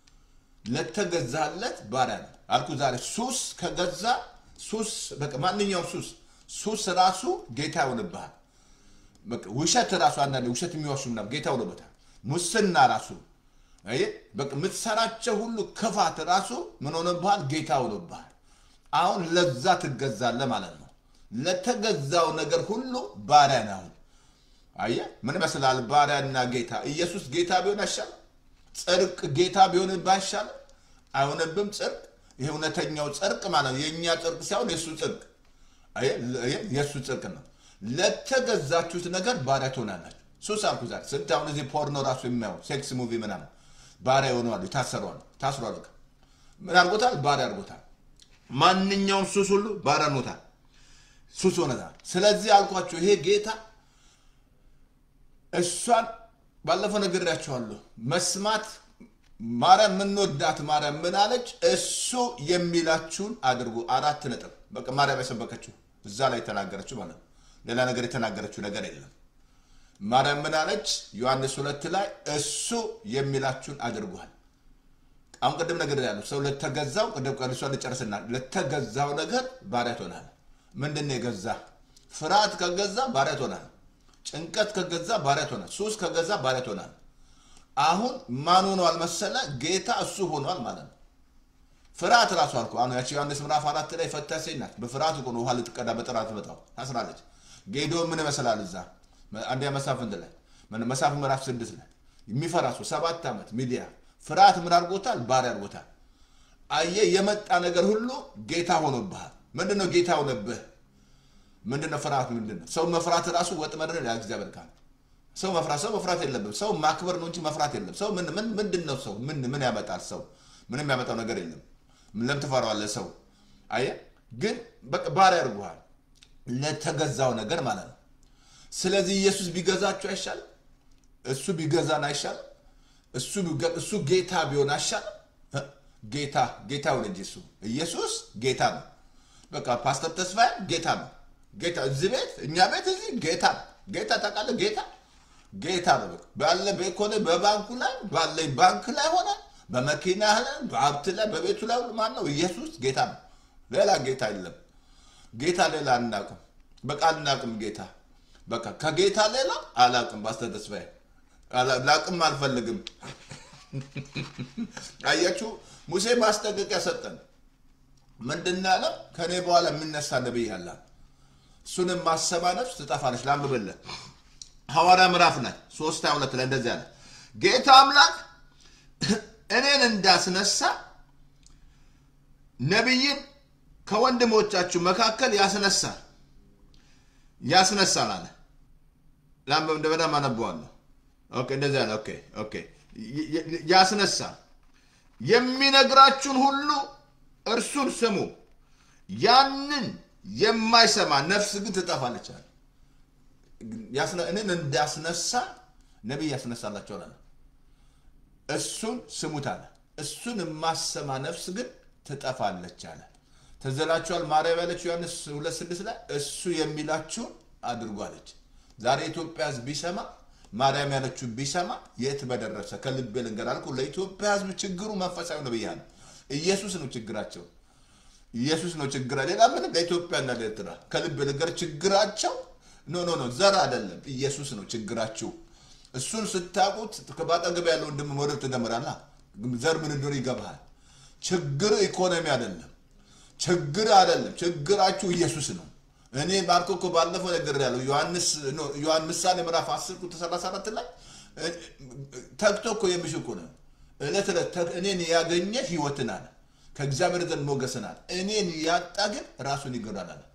A: ለተገዛለት ባሪያ ነው አልኩ። ዛሬ ሱስ ከገዛ ሱስ በቃ ማንኛውም ሱስ ሱስ ራሱ ጌታ ይሆንብሃል። በቃ ውሸት ራሱ አንዳንዴ ውሸት የሚዋሹ ምናምን ጌታ ሆኖበታል። ሙስና ራሱ አየህ፣ በቃ የምትሰራቸው ሁሉ ክፋት ራሱ ምን ሆነብሃል? ጌታ ሆኖብሃል። አሁን ለዛ ትገዛለህ ማለት ነው። ለተገዛው ነገር ሁሉ ባሪያ ነህ አሁን። አየህ ምን ይመስላል? ባሪያና ጌታ። ኢየሱስ ጌታ ቢሆን አይሻልም? ጽድቅ ጌታ ቢሆን ባይሻልም? አይሆንብም። ጽድቅ ይሄ እውነተኛው ጽድቅ ማለት ነው። የእኛ ጽድቅ ሳይሆን የእሱ ጽድቅ አየህ፣ አየህ፣ የእሱ ጽድቅ ነው። ለተገዛችሁት ነገር ባሪያ ትሆናላችሁ። ሱስ አልኩ ዛሬ ስንት አሁን እዚህ ፖርኖ ራሱ የሚያው ሴክስ ሙቪ ምናምን ባሪያ የሆነዋሉ ታሰሯል። ታስሯል። በቃ ምን አድርጎታል? ባሪያ አድርጎታል። ማንኛውም ሱስ ሁሉ ባሪያ ሆኖታል። ሱስ ሆነታል። ስለዚህ አልኳቸው ይሄ ጌታ እሷን ባለፈው ነግሬያቸዋለሁ። መስማት ማርያም የምንወዳት ማርያም ምን አለች? እሱ የሚላችሁን አድርጉ። አራት ነጥብ በቃ ማርያም የሰበከችው እዛ ላይ የተናገረችው ማለት ነው። ሌላ ነገር የተናገረችው ነገር የለም። ማርያም ምን አለች? ዮሐንስ ሁለት ላይ እሱ የሚላችሁን አድርጓል። አሁን ቅድም ነገር ያለው ሰው ለተገዛው ቅድም ቀልሷ ልጨርስና ለተገዛው ነገር ባሪያ ትሆናል። ምንድን ነው የገዛ? ፍርሃት ከገዛ ባሪያ ትሆናል። ጭንቀት ከገዛ ባሪያ ትሆናል። ሱስ ከገዛ ባሪያ ትሆናል። አሁን ማን ሆኗል መሰለ? ጌታ እሱ ሆኗል ማለት ነው። ፍርሃት ራሱ አልኩ። አሁን ያቺ ዮሐንስ ምዕራፍ አራት ላይ ፈታ ሴት ናት። በፍርሃት እኮ ነው ውሃ ልትቀዳ በጥራ ትመጣው ታስራለች። ጌዲዮን ምን ይመስላል? እዛ አንደኛ መሳፍንት ላይ መሳፍንት ምዕራፍ ስድስት ላይ የሚፈራ ሰው ሰባት ዓመት ሚዲያ ፍርሃት ምን አድርጎታል? ባሪያ አድርጎታል። አየህ፣ የመጣ ነገር ሁሉ ጌታ ሆኖብሃል። ምንድን ነው ጌታ ሆነብህ? ምንድን ነው ፍርሃት? ምንድን ነው ሰው መፍራት ራሱ ወጥመድ ነው ይላል እግዚአብሔር ቃል። ሰው መፍራት ሰው መፍራት የለብም። ሰው ማክበር ነው እንጂ መፍራት የለም። ሰው ምን ምን ምንድን ነው ሰው ምን ምን ያመጣል? ሰው ምንም ያመጣው ነገር የለም። ለምን ትፈራዋለህ? ሰው አየህ፣ ግን በቃ ባሪያ አድርጎሃል ለተገዛው ነገር ማለት ነው። ስለዚህ ኢየሱስ ቢገዛችሁ አይሻልም? እሱ ቢገዛን አይሻልም? እሱ እሱ ጌታ ቢሆን አይሻልም? ጌታ ጌታ ሆነ እንጂ እሱ ኢየሱስ ጌታ ነው። በቃ ፓስተር ተስፋዬ ጌታ ነው። ጌታ እዚህ ቤት እኛ ቤት እዚህ ጌታ ነው። ጌታ ታውቃለህ? ጌታ ጌታ ነው። በቃ ባለ በኢኮኖ በባንኩ ላይ ባለኝ ባንክ ላይ ሆነ በመኪና ላይ በሀብት ላይ በቤቱ ላይ ሁሉ ማን ነው? ኢየሱስ ጌታ ነው። ሌላ ጌታ የለም። ጌታ ሌላ አናውቅም። በቃ አናውቅም ጌታ በቃ ከጌታ ሌላ አላውቅም። ፓስተር ተስፋዬ ላቅም አልፈልግም። አያችሁ ሙሴ ማስጠንቀቂያ ሰጠን። ምንድን ያለ ከእኔ በኋላ የሚነሳ ነቢይ አለ፣ እሱንም ማሰባ ነፍስ ትጠፋለች። ላንብብልህ ሐዋርያ ምዕራፍ ላይ ሶስት ሃያ ሁለት ላይ እንደዚህ አለ። ጌታ አምላክ እኔን እንዳስነሳ ነቢይን ከወንድሞቻችሁ መካከል ያስነሳል ያስነሳል አለ። ላም እንደበዳ አነበዋለሁ። ኦኬ እንደዚያ ነው። ኦኬ ኦኬ ይ- ይ- ያስነሳ የሚነግራችሁን ሁሉ እርሱን ስሙ፣ ያንን የማይሰማ ነፍስ ግን ትጠፋለች አለ። ያስነ- እኔን እንዳስነሳ ነቢይ ያስነሳላቸዋል አለ። እሱን ስሙት አለ። እሱን የማሰማ ነፍስ ግን ትጠፋለች አለ። ተዘላችኋል ማርያም ያለችው ዮሐንስ ሁለት ስድስት ላይ እሱ የሚላችሁን አድርጉ አለች። ዛሬ የኢትዮጵያ ሕዝብ ቢሰማ ማርያም ያለችው ቢሰማ የት በደረሰ። ከልቤ ልንገር አልኩህ። ለኢትዮጵያ ሕዝብ ችግሩ መንፈሳዊ ነው ብያለሁ። ኢየሱስ ነው ችግራቸው። ኢየሱስ ነው ችግራ ሌላ ምንም ለኢትዮጵያና ለኤርትራ ከልብ ልንገር ችግራቸው ኖ ኖ ኖ ዘር አይደለም ኢየሱስ ነው ችግራችሁ እሱን ስታውቁት በአጠገብ ያለው ወንድም መውደድ ትጀምራለህ ዘር ምን እንደሆነ ይገባሃል ችግር ኢኮኖሚ አይደለም ችግር አይደለም ችግራችሁ ኢየሱስ ነው እኔ ባልኮ እኮ ባለፈው ነገር ያለው ዮሐንስ ኖ ዮሐንስ ምሳሌ ምዕራፍ 10 ቁጥር 34 ላይ እ- ተግቶ እኮ የሚሽ እኮ ነው እለት እለት ተግ- እኔን ያገኘ ህይወትን አለ ከእግዚአብሔር ዘንድ ሞገስን አለ እኔን ያጣ ግን ራሱን ይገዳል አለ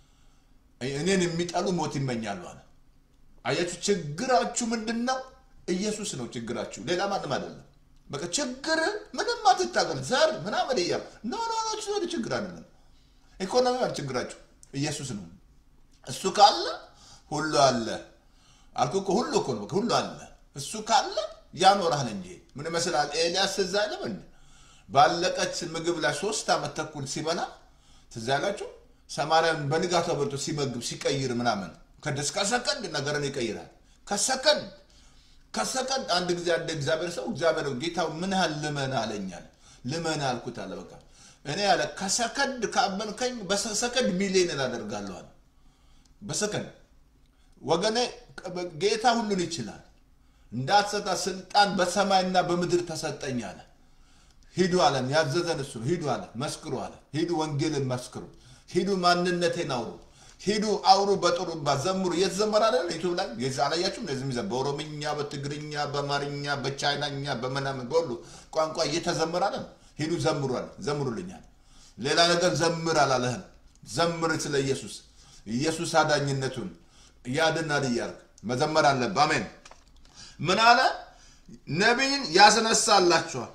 A: እኔን የሚጠሉ ሞት ይመኛሉ አለ አያችሁ ችግራችሁ ምንድን ነው ኢየሱስ ነው ችግራችሁ ሌላ ማንም አይደለም በቃ ችግር ምንም አትታገል ዘር ምናምን እያል ኖ ኖ ኖ እሱ ችግር አይደለም ኢኮኖሚ አለ ችግራችሁ ኢየሱስ ነው እሱ ካለ ሁሉ አለ አልኩ እኮ ሁሉ እኮ ነው በቃ ሁሉ አለ እሱ ካለ ያኖራል እንጂ ምን ይመስላል ኤልያስ ትዝ አይልም እንዴ ባለቀች ምግብ ላይ ሶስት ዓመት ተኩል ሲበላ ትዝ ያላችሁ ሰማርያን በንጋቷ በልቶ ሲመግብ ሲቀይር ምናምን ከደስ ከሰከንድ ነገርን ይቀይራል ከሰከንድ ከሰከንድ አንድ ጊዜ አንድ እግዚአብሔር ሰው እግዚአብሔር ጌታው ምን ያህል ልመን አለኛል ልመን አልኩት አለ በቃ እኔ ያለ ከሰከንድ ካመንከኝ በሰከንድ ሚሊዮን አደርጋለሁ አለ በሰከንድ ወገኔ ጌታ ሁሉን ይችላል እንዳትሰጣ ስልጣን በሰማይና በምድር ተሰጠኝ አለ ሂዱ አለን ያዘዘን እሱ ነው ሂዱ አለ መስክሩ አለ ሂዱ ወንጌልን መስክሩ ሂዱ ማንነቴን አውሩ ሂዱ አውሩ በጥሩምባ ዘምሩ እየተዘመረ አለ ዩቱብ ላይ የዛ አላያችሁም ለዚህ የሚዘ በኦሮምኛ በትግርኛ በአማርኛ በቻይናኛ በምናምን በሁሉ ቋንቋ እየተዘመረ አለ ሂዱ ዘምሩ አለ ዘምሩልኛል ሌላ ነገር ዘምር አላለህም ዘምር ስለ ኢየሱስ ኢየሱስ አዳኝነቱን ያድናል እያልክ መዘመር አለብህ አሜን ምን አለ ነቢይን ያስነሳላችኋል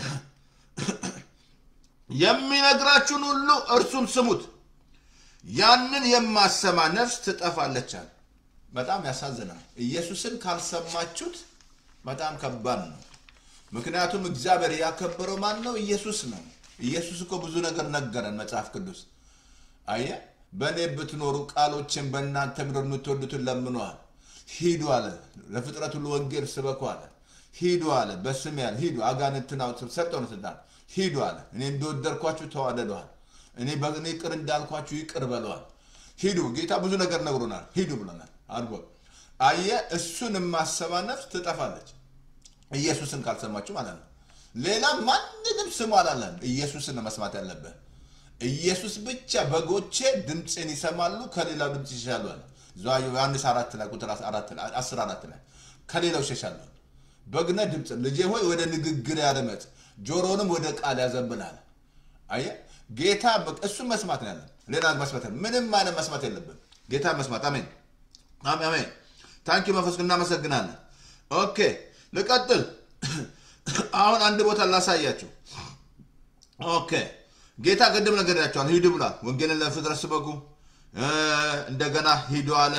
A: የሚነግራችሁን ሁሉ እርሱን ስሙት ያንን የማሰማ ነፍስ ትጠፋለች አለ በጣም ያሳዝናል ኢየሱስን ካልሰማችሁት በጣም ከባድ ነው ምክንያቱም እግዚአብሔር ያከበረው ማን ነው ኢየሱስ ነው ኢየሱስ እኮ ብዙ ነገር ነገረን መጽሐፍ ቅዱስ አየ በእኔ ብትኖሩ ቃሎችን በእናንተ ምድር የምትወዱትን ለምነዋል ሂዱ አለ ለፍጥረት ሁሉ ወንጌል ስበኩ አለ ሂዱ አለ በስም ያለ ሂዱ አጋንንትን አውጥ- ሰጠው ነው ስልጣን ሂዱ አለ እኔ እንደወደድኳችሁ ተዋደደዋል እኔ በእኔ ቅር እንዳልኳችሁ ይቅር በለዋል ሂዱ ጌታ ብዙ ነገር ነግሮናል ሂዱ ብሎናል አድርጎ አየ እሱን የማሰባ ነፍስ ትጠፋለች ኢየሱስን ካልሰማችሁ ማለት ነው ሌላ ማንንም ስሙ አላለም ኢየሱስን ነው መስማት ያለብህ ኢየሱስ ብቻ በጎቼ ድምፅን ይሰማሉ ከሌላው ድምፅ ይሸሻሉ አለ እዛ ዮሐንስ አራት ላይ ቁጥር አራት ላይ አስር አራት ላይ ከሌላው ይሸሻሉ በግነ ድምፅ ልጄ ሆይ ወደ ንግግር ያደመጥ ጆሮንም ወደ ቃል ያዘንብላል አየ ጌታ በ- እሱን መስማት ነው ያለን ሌላ መስማት የለም። ምንም አይነት መስማት የለብን ጌታ መስማት አሜን አሜን አሜን ታንኪ መንፈስ እናመሰግናለን ኦኬ ልቀጥል አሁን አንድ ቦታ ላሳያችሁ ኦኬ ጌታ ቅድም ነገር ያቸዋል ሂዱ ብሏል ወንጌልን ለፍጥረት ስበኩ እ፣ እንደገና ሂዱ አለ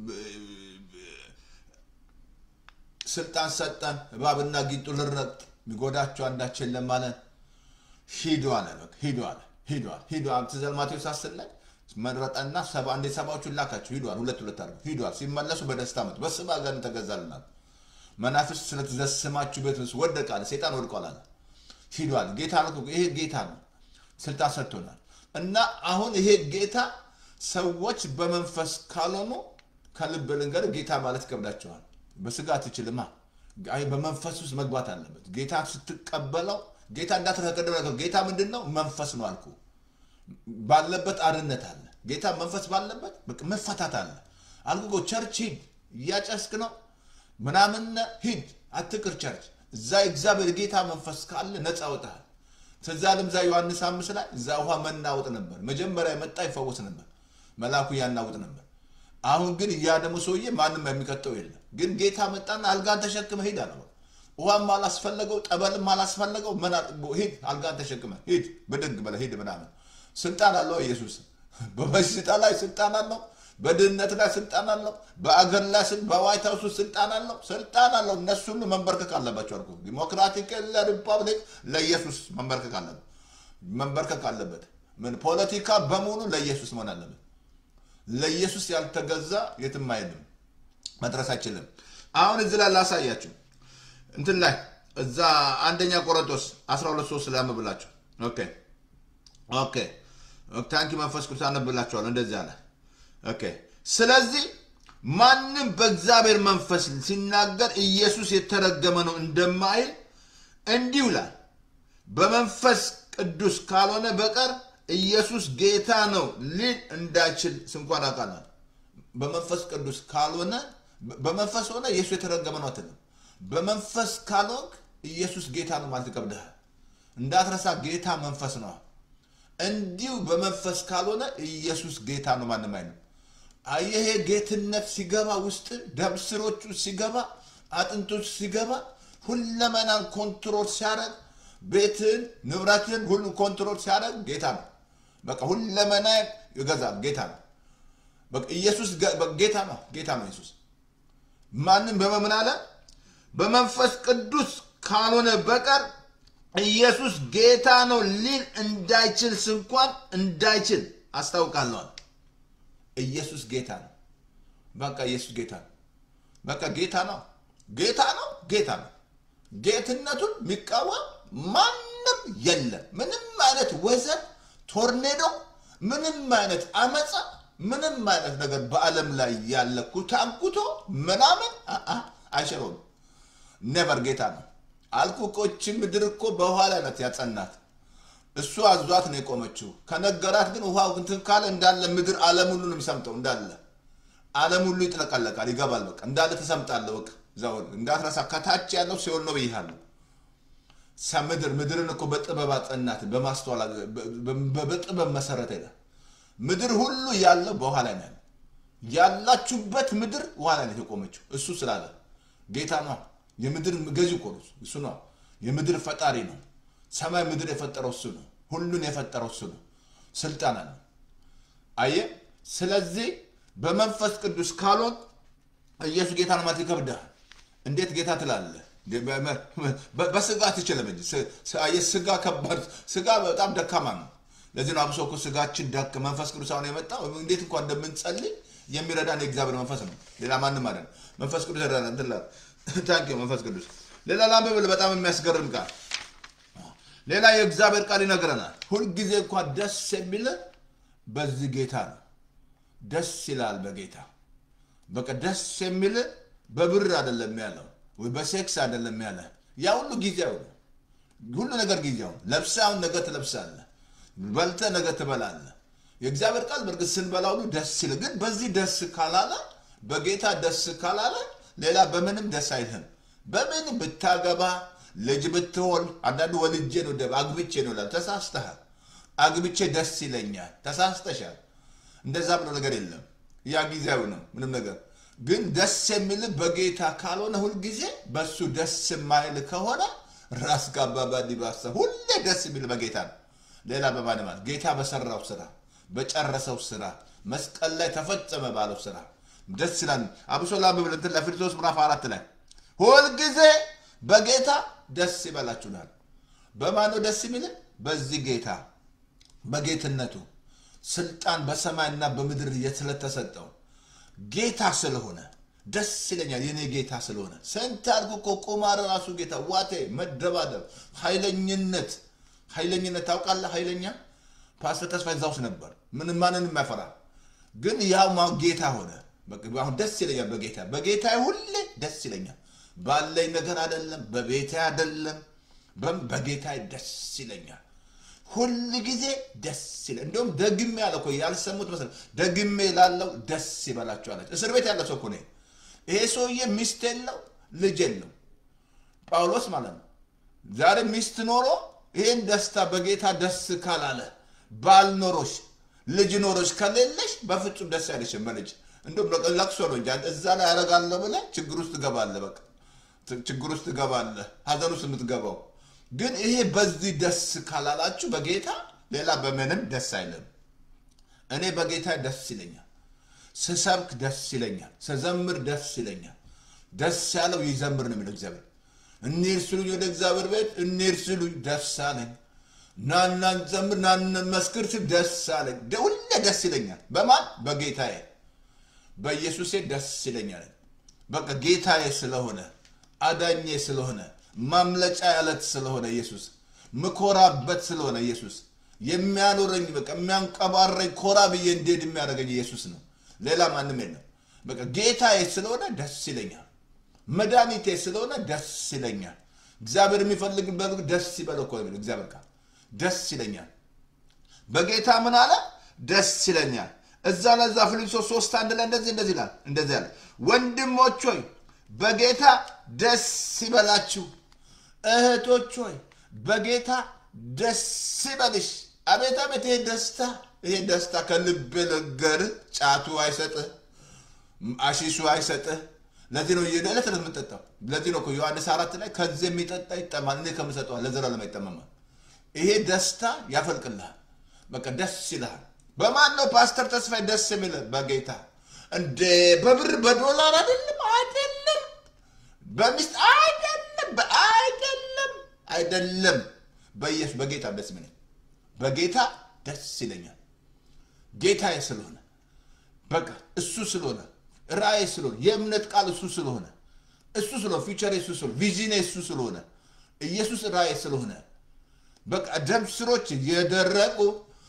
A: ስልጣን ሰጠን እባብና ጊንጡ ልረግጥ የሚጎዳቸው አንዳች የለም አለን ሂዱ አለ በቃ ሂዱ አለ ሂዱ አለ ሂዱ አለ ትዘል ማቴዎስ አስር ላይ መረጠና ሰባ እንዴ ሰባዎቹን ላካቸው ሂዱ አለ ሁለት ሁለት አድርገው ሂዱ አለ ሲመለሱ በደስታ መጡ በስም አጋንንት ተገዛልናል መናፍስት ስለተዘስማችሁ ቤት ውስጥ ወደቀ አለ ሴጣን ወድቋል አለ ሂዱ አለ ጌታ ነው ይሄ ጌታ ነው ስልጣን ሰጥቶናል እና አሁን ይሄ ጌታ ሰዎች በመንፈስ ካልሆኑ ከልብ ልንገር ጌታ ማለት ይከብዳቸዋል በስጋ አትችልማ አይ በመንፈስ ውስጥ መግባት አለበት ጌታ ስትቀበለው ጌታ እንዳተከቀደም ነገር ጌታ ምንድን ነው መንፈስ ነው አልኩ ባለበት አርነት አለ ጌታ መንፈስ ባለበት በቃ መፈታት አለ አልኩ እኮ ቸርች ሂድ እያጨስክ ነው ምናምን ሂድ አትቅር ቸርች እዛ እግዚአብሔር ጌታ መንፈስ ካለ ነፃ ወጣል ትዝ አለም እዛ ዮሐንስ አምስት ላይ እዛ ውሃ መናወጥ ነበር መጀመሪያ የመጣ ይፈወስ ነበር መልአኩ ያናውጥ ነበር አሁን ግን ያ ደግሞ ሰውዬ ማንም የሚቀጠው የለም። ግን ጌታ መጣና አልጋን ተሸክመ ሂድ አለው። ውሃም አላስፈለገው፣ ጠበልም አላስፈለገው። ምን አል- ሂድ አልጋን ተሸክመ ሂድ፣ ብድግ በለ ሂድ ምናምን። ስልጣን አለው ኢየሱስ። በበሽታ ላይ ስልጣን አለው። በድህነት ላይ ስልጣን አለው። በአገር ላይ ስል- በዋይት ሀውስ ውስጥ ስልጣን አለው። ስልጣን አለው። እነሱ ሁሉ መንበርከክ አለባቸው አልኩ። ዲሞክራቲክ ለሪፐብሊክ ለኢየሱስ መንበርከክ አለበት መንበርከክ አለበት። ምን ፖለቲካ በሙሉ ለኢየሱስ መሆን አለበት። ለኢየሱስ ያልተገዛ የትም አይሄድም፣ መድረስ አይችልም። አሁን እዚህ ላይ ላሳያችሁ እንትን ላይ እዛ አንደኛ ቆሮንቶስ 12 3 ላይ አንብብላችሁ። ኦኬ ኦኬ ታንኪ መንፈስ ቅዱስ አነብላችኋለሁ። እንደዚህ አለ። ኦኬ ስለዚህ ማንም በእግዚአብሔር መንፈስ ሲናገር ኢየሱስ የተረገመ ነው እንደማይል እንዲሁ ይላል። በመንፈስ ቅዱስ ካልሆነ በቀር ኢየሱስ ጌታ ነው ሊል እንዳይችል ስንኳን አውቃለሁ። በመንፈስ ቅዱስ ካልሆነ በመንፈስ ሆነ ኢየሱስ የተረገመ ነው አትልም። በመንፈስ ካልሆንክ ኢየሱስ ጌታ ነው ማለት ይከብድሃል። እንዳትረሳ ጌታ መንፈስ ነው። እንዲሁ በመንፈስ ካልሆነ ኢየሱስ ጌታ ነው ማንም አይልም። አየሄ ጌትነት ሲገባ ውስጥ ደም ስሮቹ ሲገባ አጥንቶች ሲገባ ሁለመናን ኮንትሮል ሲያደርግ ቤትን ንብረትን ሁሉ ኮንትሮል ሲያደርግ ጌታ ነው። በቃ ሁለመና ይገዛል ጌታ ነው። በቃ ኢየሱስ ገ- በቃ ጌታ ነው። ጌታ ነው ኢየሱስ። ማንም በመምን አለ በመንፈስ ቅዱስ ካልሆነ በቀር ኢየሱስ ጌታ ነው ሊል እንዳይችል ስንኳን እንዳይችል አስታውቃለዋል። ኢየሱስ ጌታ ነው። በቃ ኢየሱስ ጌታ ነው። በቃ ጌታ ነው። ጌታ ነው። ጌታ ነው። ጌትነቱን የሚቃወም ማንም የለም። ምንም አይነት ወዘን፣ ቶርኔዶ፣ ምንም አይነት አመፃ፣ ምንም አይነት ነገር በዓለም ላይ ያለ ኩታንኩቶ ምናምን አ- አ- አይሽረውም። ኔቨር ጌታ ነው አልኩ። ቆች ምድር እኮ በውሃ ላይ ናት ያጸናት። እሱ አዟት ነው የቆመችው። ከነገራት ግን ውሃው እንትን ካለ እንዳለ ምድር ዓለም ሁሉ ነው የሚሰምጠው እንዳለ ዓለም ሁሉ ይጥለቀለቃል፣ ይገባል። በቃ እንዳለ ተሰምጣለህ። በቃ እዛው እንዳትረሳ። ከታች ያለው ሲሆን ነው ብያለሁ። ሰ- ምድር ምድርን እኮ በጥበብ አጸናት፣ በማስተዋል በ- በ- በጥበብ መሰረተ ይላል። ምድር ሁሉ ያለው በውሃ ላይ ነው ያለው። ያላችሁበት ምድር ውሃ ላይ ነው የቆመችው። እሱ ስላለ ጌታ ነው። የምድር ገዢ እኮ ነው እሱ ነው። የምድር ፈጣሪ ነው። ሰማይ ምድር የፈጠረው እሱ ነው። ሁሉን የፈጠረው እሱ ነው። ስልጣን አለው። አየ ስለዚህ በመንፈስ ቅዱስ ካልሆን ኢየሱስ ጌታ ነው ማለት ይከብዳል። እንዴት ጌታ ትላለህ? በ- በስጋ አትችልም እንጂ ስ- ስ- አየህ፣ ስጋ ከባድ ስጋ በጣም ደካማ ነው። ለዚህ ነው አብሶ እኮ ስጋችን ደክ መንፈስ ቅዱስ አሁን የመጣው እንዴት እንኳን እንደምንጸልይ የሚረዳን የእግዚአብሔር መንፈስ ነው። ሌላ ማንም አለ መንፈስ ቅዱስ ይረዳን እንትላ ታንኪ መንፈስ ቅዱስ ሌላ ላንብብል በጣም የሚያስገርም ቃል ሌላ የእግዚአብሔር ቃል ይነግረናል። ሁልጊዜ እንኳን ደስ የሚል በዚህ ጌታ ነው። ደስ ይላል በጌታ በቃ ደስ የሚል በብር አይደለም ያለው ወይ በሴክስ አይደለም ያለ ያ ሁሉ ጊዜያዊ ነው። ሁሉ ነገር ጊዜያዊ ነው። ለብሰህ አሁን ነገ ትለብሳለህ፣ በልተህ ነገ ትበላለህ። የእግዚአብሔር ቃል በእርግጥ ስንበላ ሁሉ ደስ ይል፣ ግን በዚህ ደስ ካላለ በጌታ ደስ ካላለ ሌላ በምንም ደስ አይልህም። በምን ብታገባ ልጅ ብትሆን አንዳንዱ ወልጄ ነው ደ- አግብቼ ነው ይላል። ተሳስተሃል። አግብቼ ደስ ይለኛል። ተሳስተሻል። እንደዛ ብሎ ነገር የለም። ያ ጊዜያዊ ነው ምንም ነገር ግን ደስ የሚል በጌታ ካልሆነ ሁልጊዜ በሱ ደስ የማይል ከሆነ ራስ ጋባባ ዲባሳ ሁሌ ደስ የሚል በጌታ ነው። ሌላ በማንም አለ ጌታ በሰራው ስራ በጨረሰው ስራ መስቀል ላይ ተፈጸመ ባለው ስራ ደስ ይላል። አብሶ ላምብል እንትን ለፊልጵስዩስ ምዕራፍ አራት ላይ ሁልጊዜ በጌታ ደስ ይበላችሁናል። በማን ነው ደስ የሚል? በዚህ ጌታ በጌትነቱ ስልጣን በሰማይና በምድር ስለተሰጠው ጌታ ስለሆነ ደስ ይለኛል። የኔ ጌታ ስለሆነ ስንት አልኩ እኮ ቁማር ራሱ ጌታ ዋቴ፣ መደባደብ፣ ኃይለኝነት ኃይለኝነት ታውቃለህ? ኃይለኛ ፓስተር ተስፋ እዛ ውስጥ ነበር። ምንም ማንንም የማይፈራ ግን ያው ማ- ጌታ ሆነ። በቃ አሁን ደስ ይለኛል በጌታ በጌታ ሁሌ ደስ ይለኛል። ባለኝ ነገር አይደለም፣ በቤቴ አይደለም፣ በም- በጌታ ደስ ይለኛል። ሁል ጊዜ ደስ ይለ እንዲሁም ደግሜ ያለ እኮ ያልሰሙት መሰለህ ደግሜ ላለው ደስ ይበላቸው አለች። እስር ቤት ያለ ሰው እኮ ነው። ይሄ ሰውዬ ሚስት የለው ልጅ የለው ጳውሎስ ማለት ነው። ዛሬ ሚስት ኖሮ ይህን ደስታ በጌታ ደስ ካላለ ባል ኖሮሽ ልጅ ኖሮሽ ከሌለሽ በፍጹም ደስ አይልሽም። በልጅ እንደውም ለቅሶ ነው እንጂ እዛ ላይ ያደርጋለሁ ብለህ ችግር ውስጥ ትገባለህ። በቃ ችግር ውስጥ ትገባለህ፣ ሀዘን ውስጥ የምትገባው ግን ይሄ በዚህ ደስ ካላላችሁ በጌታ ሌላ በምንም ደስ አይልም። እኔ በጌታ ደስ ይለኛል። ስሰብክ ደስ ይለኛል። ስዘምር ደስ ይለኛል። ደስ ያለው ይዘምር ነው የሚለው እግዚአብሔር። እንሂድ ስሉኝ ወደ እግዚአብሔር ቤት እንሂድ ስሉኝ ደስ አለኝ። ናና እንዘምር ናና መስክር ስል ደስ አለኝ። ሁሌ ደስ ይለኛል። በማን በጌታዬ በኢየሱሴ ደስ ይለኛል። በቃ ጌታዬ ስለሆነ አዳኜ ስለሆነ ማምለጫ ያለት ስለሆነ ኢየሱስ ምኮራበት ስለሆነ ኢየሱስ የሚያኖረኝ በቃ የሚያንቀባረኝ ኮራ ብዬ እንዴት የሚያደርገኝ ኢየሱስ ነው። ሌላ ማንም የለም። በቃ ጌታዬ ስለሆነ ደስ ይለኛል። መድኃኒቴ ስለሆነ ደስ ይለኛል። እግዚአብሔር የሚፈልግበት ደስ ይበለው እኮ ነው እግዚአብሔር ቃል ደስ ይለኛል። በጌታ ምን አለ? ደስ ይለኛል። እዛ ለዛ ፊልጵስዩስ ሶስት አንድ ላይ እንደዚህ እንደዚህ ይላል እንደዚህ ያለ ወንድሞች ሆይ በጌታ ደስ ይበላችሁ፣ እህቶች ሆይ በጌታ ደስ ይበልሽ። አቤት አቤት! ይሄ ደስታ ይሄ ደስታ ከልብ ልንገርህ፣ ጫቱ አይሰጥህ፣ አሺሱ አይሰጥህ። ለዚህ ነው የዕለት ዕለት የምጠጣው። ለዚህ ነው እኮ ዮሐንስ አራት ላይ ከዚህ የሚጠጣ ይጠማል፣ እኔ ከምሰጠው ለዘላለም አይጠማም። ይሄ ደስታ ያፈልቅልሃል። በቃ ደስ ይልሃል። በማን ነው ፓስተር ተስፋዬ ደስ የሚል? በጌታ እንደ በብር በዶላር አይደለም፣ አይደለም፣ በሚስት አይደለም፣ አይደለም፣ አይደለም። በኢየሱስ በጌታ ደስ የሚለኝ በጌታ ደስ ይለኛል። ጌታዬ ስለሆነ በቃ እሱ ስለሆነ ራእይ ስለሆነ የእምነት ቃል እሱ ስለሆነ እሱ ስለሆነ ፊውቸር እሱ ስለሆነ ቪዥን እሱ ስለሆነ ኢየሱስ ራእይ ስለሆነ በቃ ደም ስሮች የደረቁ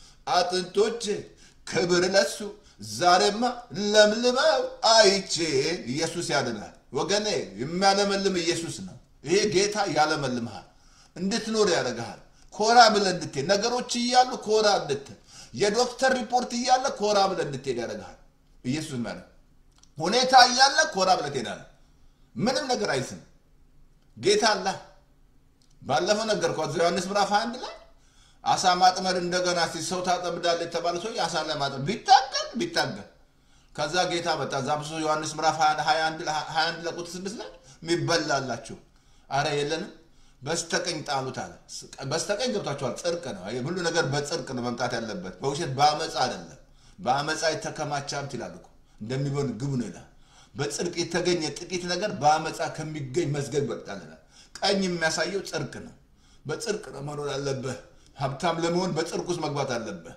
A: አጥንቶች ክብር ለሱ ዛሬማ ለምልመው አይቼ ኢየሱስ ያድናል። ወገኔ የሚያለመልም ኢየሱስ ነው። ይሄ ጌታ ያለመልምሃል፣ እንድትኖር ያደርግሃል። ኮራ ብለህ እንድትሄድ ነገሮች እያሉ ኮራ እንድትል የዶክተር ሪፖርት እያለ ኮራ ብለህ እንድትሄድ ያደርግሃል። ኢየሱስ ማለት ሁኔታ እያለ ኮራ ብለህ ትሄዳለህ። ምንም ነገር አይስም። ጌታ አላ ባለፈው ነገር ዮሐንስ ምዕራፍ አንድ ላይ አሳ ማጥመድ እንደገና ሲ ሰው ታጠምዳለህ የተባለ ሰው አሳ ላይ ማጥመድ ቢታገል ቢታገል ከዛ ጌታ መጣ። እዛ ብሶ ዮሐንስ ምዕራፍ 21 ለቁጥር 6 ላይ የሚበላላችሁ አረ የለንም በስተቀኝ ጣሉት አለ። በስተቀኝ ገብታችኋል። ጽድቅ ነው። ሁሉ ነገር በጽድቅ ነው መምጣት ያለበት፣ በውሸት በአመፃ አይደለም። በአመፃ የተከማቸ ሀብት ይላል እኮ እንደሚሆን ግብ ነው ይላል። በጽድቅ የተገኘ ጥቂት ነገር በአመፃ ከሚገኝ መዝገብ ይበልጣል ይላል። ቀኝ የሚያሳየው ጽድቅ ነው። በጽድቅ ነው መኖር ያለብህ። ሀብታም ለመሆን በጽድቅ ውስጥ መግባት አለብህ።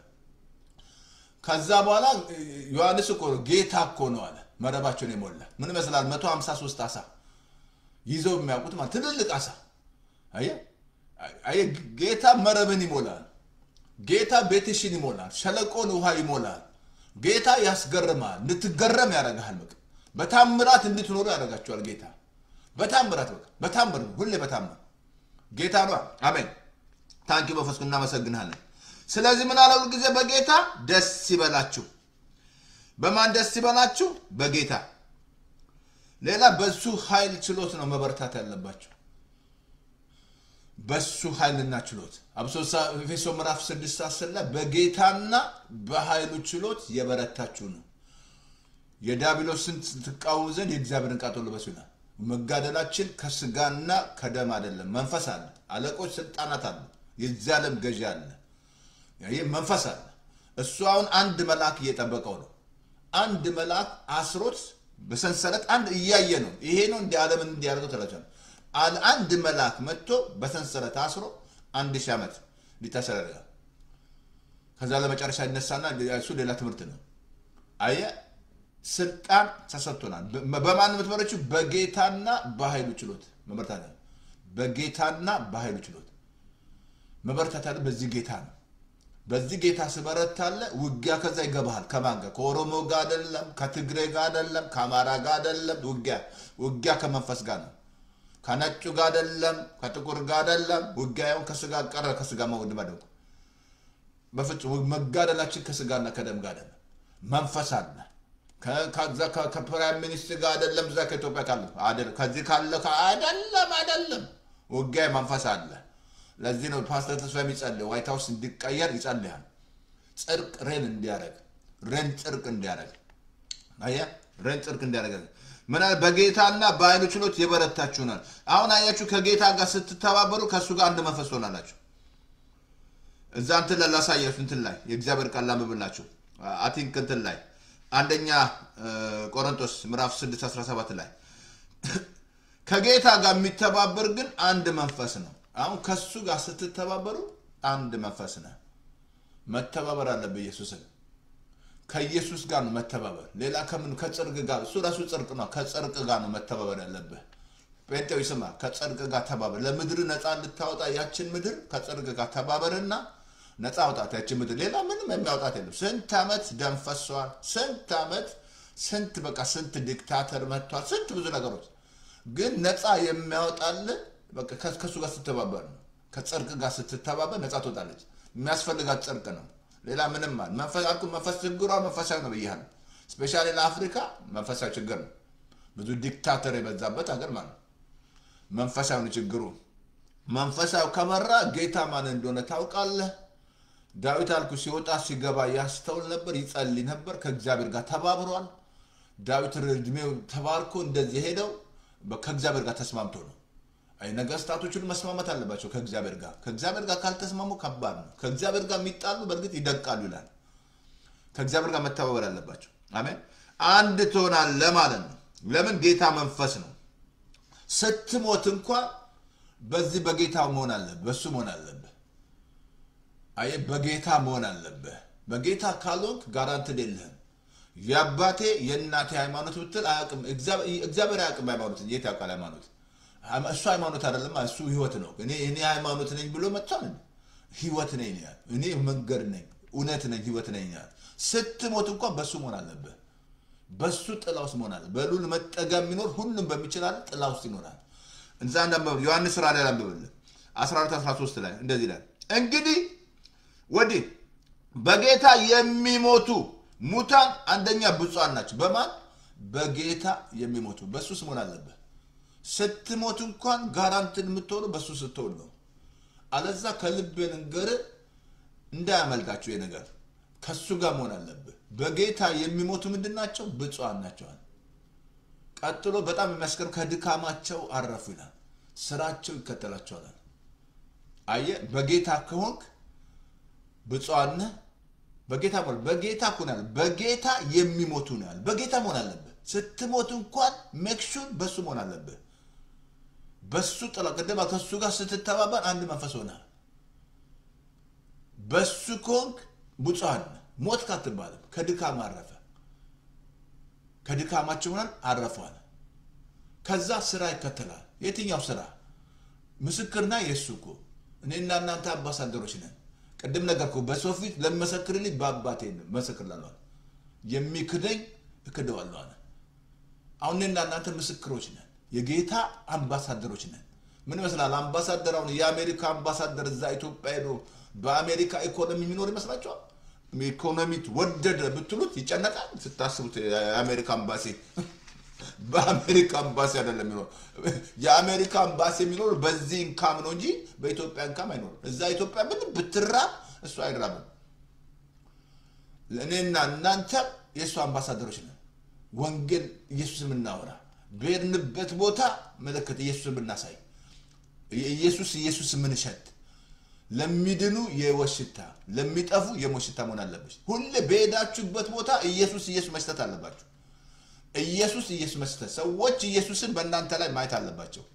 A: ከዛ በኋላ ዮሐንስ እኮ ነው ጌታ እኮ ነው አለ። መረባቸውን የሞላ ምን ይመስላል? መቶ ሀምሳ ሶስት አሳ ይዘው የሚያውቁት ማለት ትልልቅ አሳ አየህ፣ ጌታ መረብን ይሞላል። ጌታ ቤትሽን ይሞላል። ሸለቆን ውሃ ይሞላል። ጌታ ያስገርማል። እንድትገረም ያደርግሃል። በቃ በታምራት እንድትኖሩ ያደርጋቸዋል። ጌታ በታምራት በቃ በታምር ሁሌ በታምር ጌታ ነው። አሜን። ታንኪ መንፈስ እናመሰግናለን። ስለዚህ ምን አለው ጊዜ በጌታ ደስ ይበላችሁ። በማን ደስ ይበላችሁ? በጌታ ሌላ በሱ ኃይል ችሎት ነው መበርታት ያለባቸው በሱ ኃይልና ችሎት አብሶ ኤፌሶ ምዕራፍ 6 10 ላይ በጌታና በኃይሉ ችሎት የበረታችሁ ነው። የዲያብሎስን ትቃወሙ ዘንድ የእግዚአብሔርን ቃል ልበሱ ይላል። መጋደላችን ከስጋና ከደም አይደለም፣ መንፈስ አለ። አለቆች፣ ስልጣናት አሉ። የዚህ ዓለም ገዢ አለ። ይህ መንፈስ አለ። እሱ አሁን አንድ መልአክ እየጠበቀው ነው። አንድ መልአክ አስሮት በሰንሰለት አንድ እያየ ነው። ይሄ ነው እንዲ ዓለምን እንዲያደርገው ተላቸዋል። አንድ መልአክ መጥቶ በሰንሰለት አስሮ አንድ ሺህ ዓመት ሊታሰር ያደርጋል። ከዛ ለመጨረሻ ይነሳና እሱ ሌላ ትምህርት ነው። አየ ስልጣን ተሰጥቶናል። በማን የምትመረችው? በጌታና በኃይሉ ችሎት መበርታት በጌታና በኃይሉ ችሎት መበርታት ያለ በዚህ ጌታ ነው። በዚህ ጌታ ስበረታለ ውጊያ ከዛ ይገባሃል። ከማን ጋር? ከኦሮሞ ጋር አይደለም፣ ከትግሬ ጋር አይደለም፣ ከአማራ ጋር አይደለም። ውጊያ ውጊያ ከመንፈስ ጋር ነው። ከነጩ ጋር አይደለም፣ ከጥቁር ጋር አይደለም። ውጊያውን ከስጋ ቀረ ከስጋ መውድ መደቁ በፍጹም መጋደላችን ከስጋና ከደም ጋር አይደለም። መንፈስ አለ። ከፕራይም ሚኒስትር ጋር አይደለም። እዛ ከኢትዮጵያ ካለ አይደለም። ከዚህ ካለ አይደለም፣ አይደለም። ውጊያ መንፈስ አለ። ለዚህ ነው ፓስተር ተስፋ የሚጸልይ ዋይት ሀውስ እንዲቀየር ይጸልያል። ጽድቅ ሬን እንዲያደርግ ሬን ጽድቅ እንዲያደርግ አየህ ረን ጽድቅ እንዲያደርጋል ምን አለ በጌታና በኃይሉ ችሎት የበረታችሁናል አሁን አያችሁ ከጌታ ጋር ስትተባበሩ ከእሱ ጋር አንድ መንፈስ ትሆናላችሁ እዛ እንትን ላይ ላሳያችሁ እንትን ላይ የእግዚአብሔር ቃል ላንብብላችሁ አቲንክ እንትን ላይ አንደኛ እ፣ ቆሮንቶስ ምዕራፍ 6 17 ላይ ከጌታ ጋር የሚተባበር ግን አንድ መንፈስ ነው አሁን ከሱ ጋር ስትተባበሩ አንድ መንፈስ ነው መተባበር አለብህ ኢየሱስን ከኢየሱስ ጋር ነው መተባበር ሌላ ከምን ከጽድቅ ጋር እሱ ራሱ ጽድቅ ነው ከጽድቅ ጋር ነው መተባበር ያለብህ ጴንጤው ስማ ከጽድቅ ጋር ተባበር ለምድር ነፃ ልታወጣ ያችን ምድር ከጽድቅ ጋር ተባበርና ነፃ አውጣት ያችን ምድር ሌላ ምንም የሚያውጣት የለም ስንት ዓመት ደም ፈሷል ስንት ዓመት ስንት በቃ ስንት ዲክታተር መጥቷል ስንት ብዙ ነገሮች ግን ነፃ የሚያወጣልን በቃ ከ- ከእሱ ጋር ስትተባበር ነው ከጽድቅ ጋር ስትተባበር ነፃ ትወጣለች የሚያስፈልጋት ጽድቅ ነው ሌላ ምንም አለ መንፈስ አልኩ መንፈስ ችግሯ መንፈሳዊ ነው ብያለሁ ስፔሻሊ ለአፍሪካ መንፈሳዊ ችግር ነው ብዙ ዲክታተር የበዛበት ሀገር ማለት ነው መንፈሳዊ ነው ችግሩ መንፈሳዊ ከመራ ጌታ ማን እንደሆነ ታውቃለህ ዳዊት አልኩ ሲወጣ ሲገባ ያስተውል ነበር ይጸልይ ነበር ከእግዚአብሔር ጋር ተባብሯል ዳዊት እድሜው ተባርኮ እንደዚህ ሄደው በ- ከእግዚአብሔር ጋር ተስማምቶ ነው አይ ነገስታቶች ሁሉ መስማማት አለባቸው ከእግዚአብሔር ጋር ከእግዚአብሔር ጋር ካልተስማሙ ከባድ ነው ከእግዚአብሔር ጋር የሚጣሉ በእርግጥ ይደቃሉ ይላል ከእግዚአብሔር ጋር መተባበር አለባቸው አሜን አንድ ትሆናለህ ማለት ነው ለምን ጌታ መንፈስ ነው ስትሞት እንኳን በዚህ በጌታ መሆን አለብህ በሱ መሆን አለብህ አየ በጌታ መሆን አለብህ በጌታ ካልሆንክ ጋራንትድ የለህም የአባቴ የእናቴ ሃይማኖት ብትል አያውቅም እግዚአብሔር አያውቅም ሃይማኖት የት ያውቃል ሃይማኖት እሱ ሃይማኖት አይደለም እሱ ህይወት ነው እኔ እኔ ሃይማኖት ነኝ ብሎ መጥቷል ህይወት ነኝ ነው ያለው። እኔ መንገድ ነኝ እውነት ነኝ ህይወት ነኝ ያለ ስትሞት እንኳን በሱ መሆን አለብህ በሱ ጥላ ውስጥ መሆን አለ በሉል መጠጋ የሚኖር ሁሉም በሚችላል ጥላ ውስጥ ይኖራል እንዛ እንዳንበብ ዮሐንስ ራ ላይ ላንብብልህ 14 13 ላይ እንደዚህ ይላል እንግዲህ ወዲህ በጌታ የሚሞቱ ሙታን አንደኛ ብፁዓን ናቸው በማን በጌታ የሚሞቱ በሱስ መሆን አለብህ ስትሞት እንኳን ጋራንትን የምትሆኑ በሱ ስትሆን ነው አለዛ ከልብ ንገር እንዳያመልጣችሁ ይህ ነገር ከሱ ጋር መሆን አለብህ በጌታ የሚሞቱ ምንድን ናቸው ብፁዓን ናቸዋል ቀጥሎ በጣም የሚያስገርም ከድካማቸው አረፉ ይላል ስራቸው ይከተላቸዋል አየ በጌታ ከሆንክ ብፁዓን ነህ በጌታ መሆን በጌታ እኮ ነው ያለው። በጌታ የሚሞቱ ነው ያለው። በጌታ መሆን አለብህ ስትሞት እንኳን ሜክሹን በሱ መሆን አለብህ በሱ ጥላ ቅድማ ከሱ ጋር ስትተባበር አንድ መንፈስ ሆናል በሱ ከሆንክ ብፁዓን ነህ ሞት ካትባልም ከድካም አረፈ ከድካማቸው ሆናል አረፏል ከዛ ስራ ይከተላል የትኛው ስራ ምስክርና የእሱ እኮ እኔና እናንተ አምባሳደሮች ነን ቅድም ነገርኩ በሰው ፊት ለመሰክርልኝ በአባቴ መሰክር ላለዋል የሚክደኝ እክደዋለሁ አለ አሁን እኔና እናንተ ምስክሮች ነን የጌታ አምባሳደሮች ነን ምን ይመስላል አምባሳደር አሁን የአሜሪካ አምባሳደር እዛ ኢትዮጵያ ሄዶ በአሜሪካ ኢኮኖሚ የሚኖር ይመስላችኋል ኢኮኖሚት ወደደ ብትሉት ይጨነቃል ስታስቡት የአሜሪካ አምባሲ በአሜሪካ አምባሲ አይደለም የሚኖር የአሜሪካ አምባሲ የሚኖር በዚህ እንካም ነው እንጂ በኢትዮጵያ እንካም አይኖርም እዛ ኢትዮጵያ ምን ብትራብ እሱ አይራብም እኔና እናንተ የእሱ አምባሳደሮች ነን ወንጌል ኢየሱስ የምናወራ በሄድንበት ቦታ ምልክት ኢየሱስ የምናሳይ ኢየሱስ ኢየሱስ የምንሸት ለሚድኑ የሕይወት ሽታ ለሚጠፉ የሞት ሽታ መሆን አለብሽ ሁሌ በሄዳችሁበት ቦታ ኢየሱስ ኢየሱስ መስጠት አለባችሁ ኢየሱስ ኢየሱስ መስጠት ሰዎች ኢየሱስን በእናንተ ላይ ማየት አለባቸው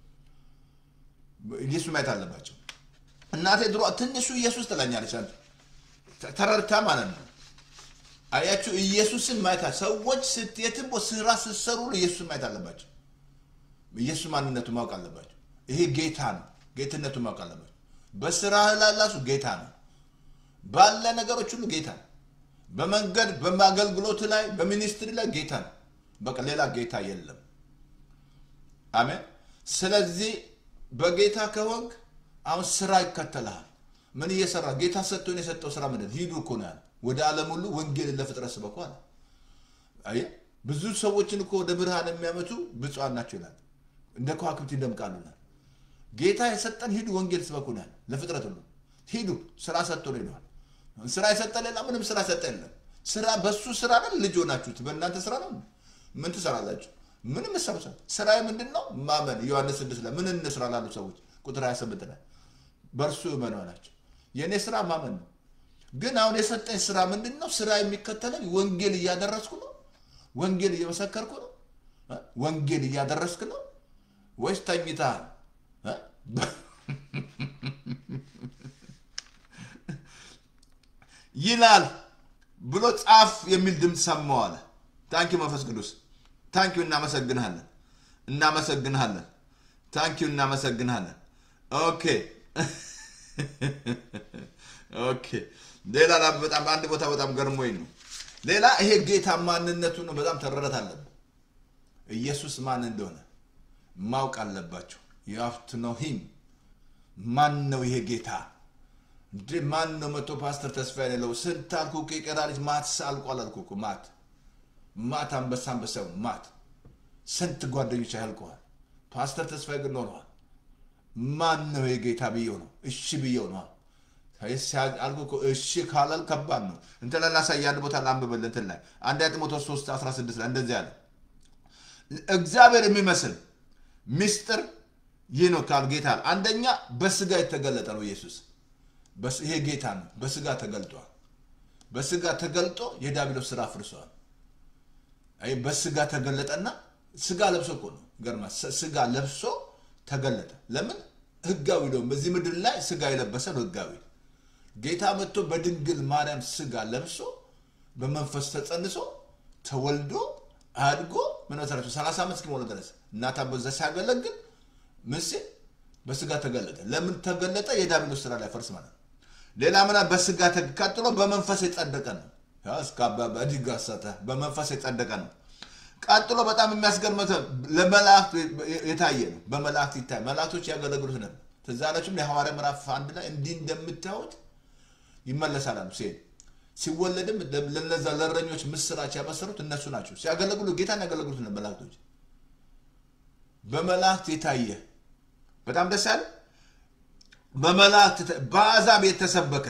A: ኢየሱስ ማየት አለባቸው እናቴ ድሮ ትንሹ ኢየሱስ ትለኛለች አንተ ተረድታ ማለት ነው አያችሁ ኢየሱስን ማየት አለ- ሰዎች ስት- የትም ቦታ ስራ ስትሰሩ ሁሉ ኢየሱስን ማየት አለባቸው ኢየሱስ ማንነቱ ማወቅ አለባቸው ይሄ ጌታ ነው ጌትነቱ ማወቅ አለባቸው በስራ ላላሱ ጌታ ነው ባለ ነገሮች ሁሉ ጌታ ነው በመንገድ በአገልግሎት ላይ በሚኒስትሪ ላይ ጌታ ነው በቃ ሌላ ጌታ የለም አሜን ስለዚህ በጌታ ከሆንክ አሁን ስራ ይከተልሃል ምን እየሰራ ጌታ ሰጥቶን የሰጠው ስራ ምንድን ነው? ሂዱ እኮ ነው ያለ ወደ ዓለም ሁሉ ወንጌልን ለፍጥረት ስበኩ አለ አየህ ብዙ ሰዎችን እኮ ወደ ብርሃን የሚያመቱ ብፁዓን ናቸው ይላል እንደ ከዋክብት ይደምቃሉ ይላል ጌታ የሰጠን ሂዱ ወንጌል ስበኩ ነው ያለ ለፍጥረት ሁሉ ሂዱ ስራ ሰጥቶ ነው ሄደዋል ስራ የሰጠ ሌላ ምንም ስራ ሰጠ የለም ስራ በሱ ስራ አይደል ልጅ ሆናችሁት? በእናንተ ስራ ነው። ምን ትሰራላችሁ? ምንም ሰብሰ ስራ ምንድን ነው? ማመን። ዮሐንስ ስድስት ላይ ምን እንስራ ላሉ ሰዎች ቁጥር 28 ላይ በእርሱ እመኑ አላቸው። የእኔ ስራ ማመን ነው። ግን አሁን የሰጠኝ ስራ ምንድን ነው? ስራ የሚከተለኝ ወንጌል እያደረስኩ ነው? ወንጌል እየመሰከርኩ ነው? እ? ወንጌል እያደረስክ ነው ወይስ ተኝተሃል? እ? ይላል ብሎ ጻፍ የሚል ድምፅ ሰማሁ አለ። ታንኪዩ መንፈስ ቅዱስ ታንኪዩ፣ እናመሰግንሃለን፣ እናመሰግንሃለን፣ ታንኪዩ፣ እናመሰግንሃለን። ኦኬ ኦኬ። ሌላ ላ- በጣም አንድ ቦታ በጣም ገርሞኝ ነው። ሌላ ይሄ ጌታ ማንነቱ ነው። በጣም ተረረት አለብን። ኢየሱስ ማን እንደሆነ ማወቅ አለባቸው። የሀፍት ነው ሂም ማን ነው ይሄ ጌታ እንዴ? ማን ነው መቶ ፓስተር ተስፋ የሌለው ስንት አልኩ እኮ የቀራ ልጅ ማት አልቋል አልኩ እኮ ማት ማት አንበሳ አንበሳው ማት ስንት ጓደኞች ያልቀዋል። ፓስተር ተስፋዬ ግን ኖረዋል። ማን ነው የጌታ ብየው ነው እሺ ብየው ነው አልኩ እኮ እሺ ካላል ከባድ ነው። እንትን ላይ ላሳይ አንድ ቦታ ላንብበል እንትን ላይ አንድ ጢሞቴዎስ 3 16 ላይ እንደዚህ አለ እግዚአብሔር የሚመስል ምስጢር ይህ ነው ካል ጌታ አንደኛ በስጋ የተገለጠ ነው ኢየሱስ በስ- ይሄ ጌታ ነው በስጋ ተገልጧል በስጋ ተገልጦ የዲያብሎስ ስራ አፍርሷል አይ በስጋ ተገለጠና ስጋ ለብሶ እኮ ነው ገርማ ስጋ ለብሶ ተገለጠ ለምን ህጋዊ ነው በዚህ ምድር ላይ ስጋ የለበሰ ነው ህጋዊ ጌታ መጥቶ በድንግል ማርያም ስጋ ለብሶ በመንፈስ ተጸንሶ ተወልዶ አድጎ ምን መሰረቱ 30 ዓመት እስኪሞላ ድረስ እናት በዛ ሲያገለግል ምን ሲል በስጋ ተገለጠ ለምን ተገለጠ የዲያብሎስ ስራ ላይ ፈርስ ማለት ነው ሌላ ምና በስጋ ተ- ቀጥሎ በመንፈስ የጸደቀ ነው ያ እስከ አባባ ዲጋሰተ በመንፈስ የጸደቀ ነው ቀጥሎ በጣም የሚያስገርመው ለመላእክት የታየ ነው በመላእክት ይታይ መላእክቶች ያገለግሉት ነበር ትዝ አላችሁም የሐዋርያ ምዕራፍ አንድ ላይ እንዲህ እንደምታዩት ይመለሳል አሉ ሲሄድ ሲወለድም ለነዛ ለእረኞች ምስራች ያበሰሩት እነሱ ናቸው ሲያገለግሉ ጌታን ያገለግሉት ነበር መላእክቶች በመላእክት የታየ በጣም ደስ ያለ በመላእክት ተ- በአሕዛብ የተሰበከ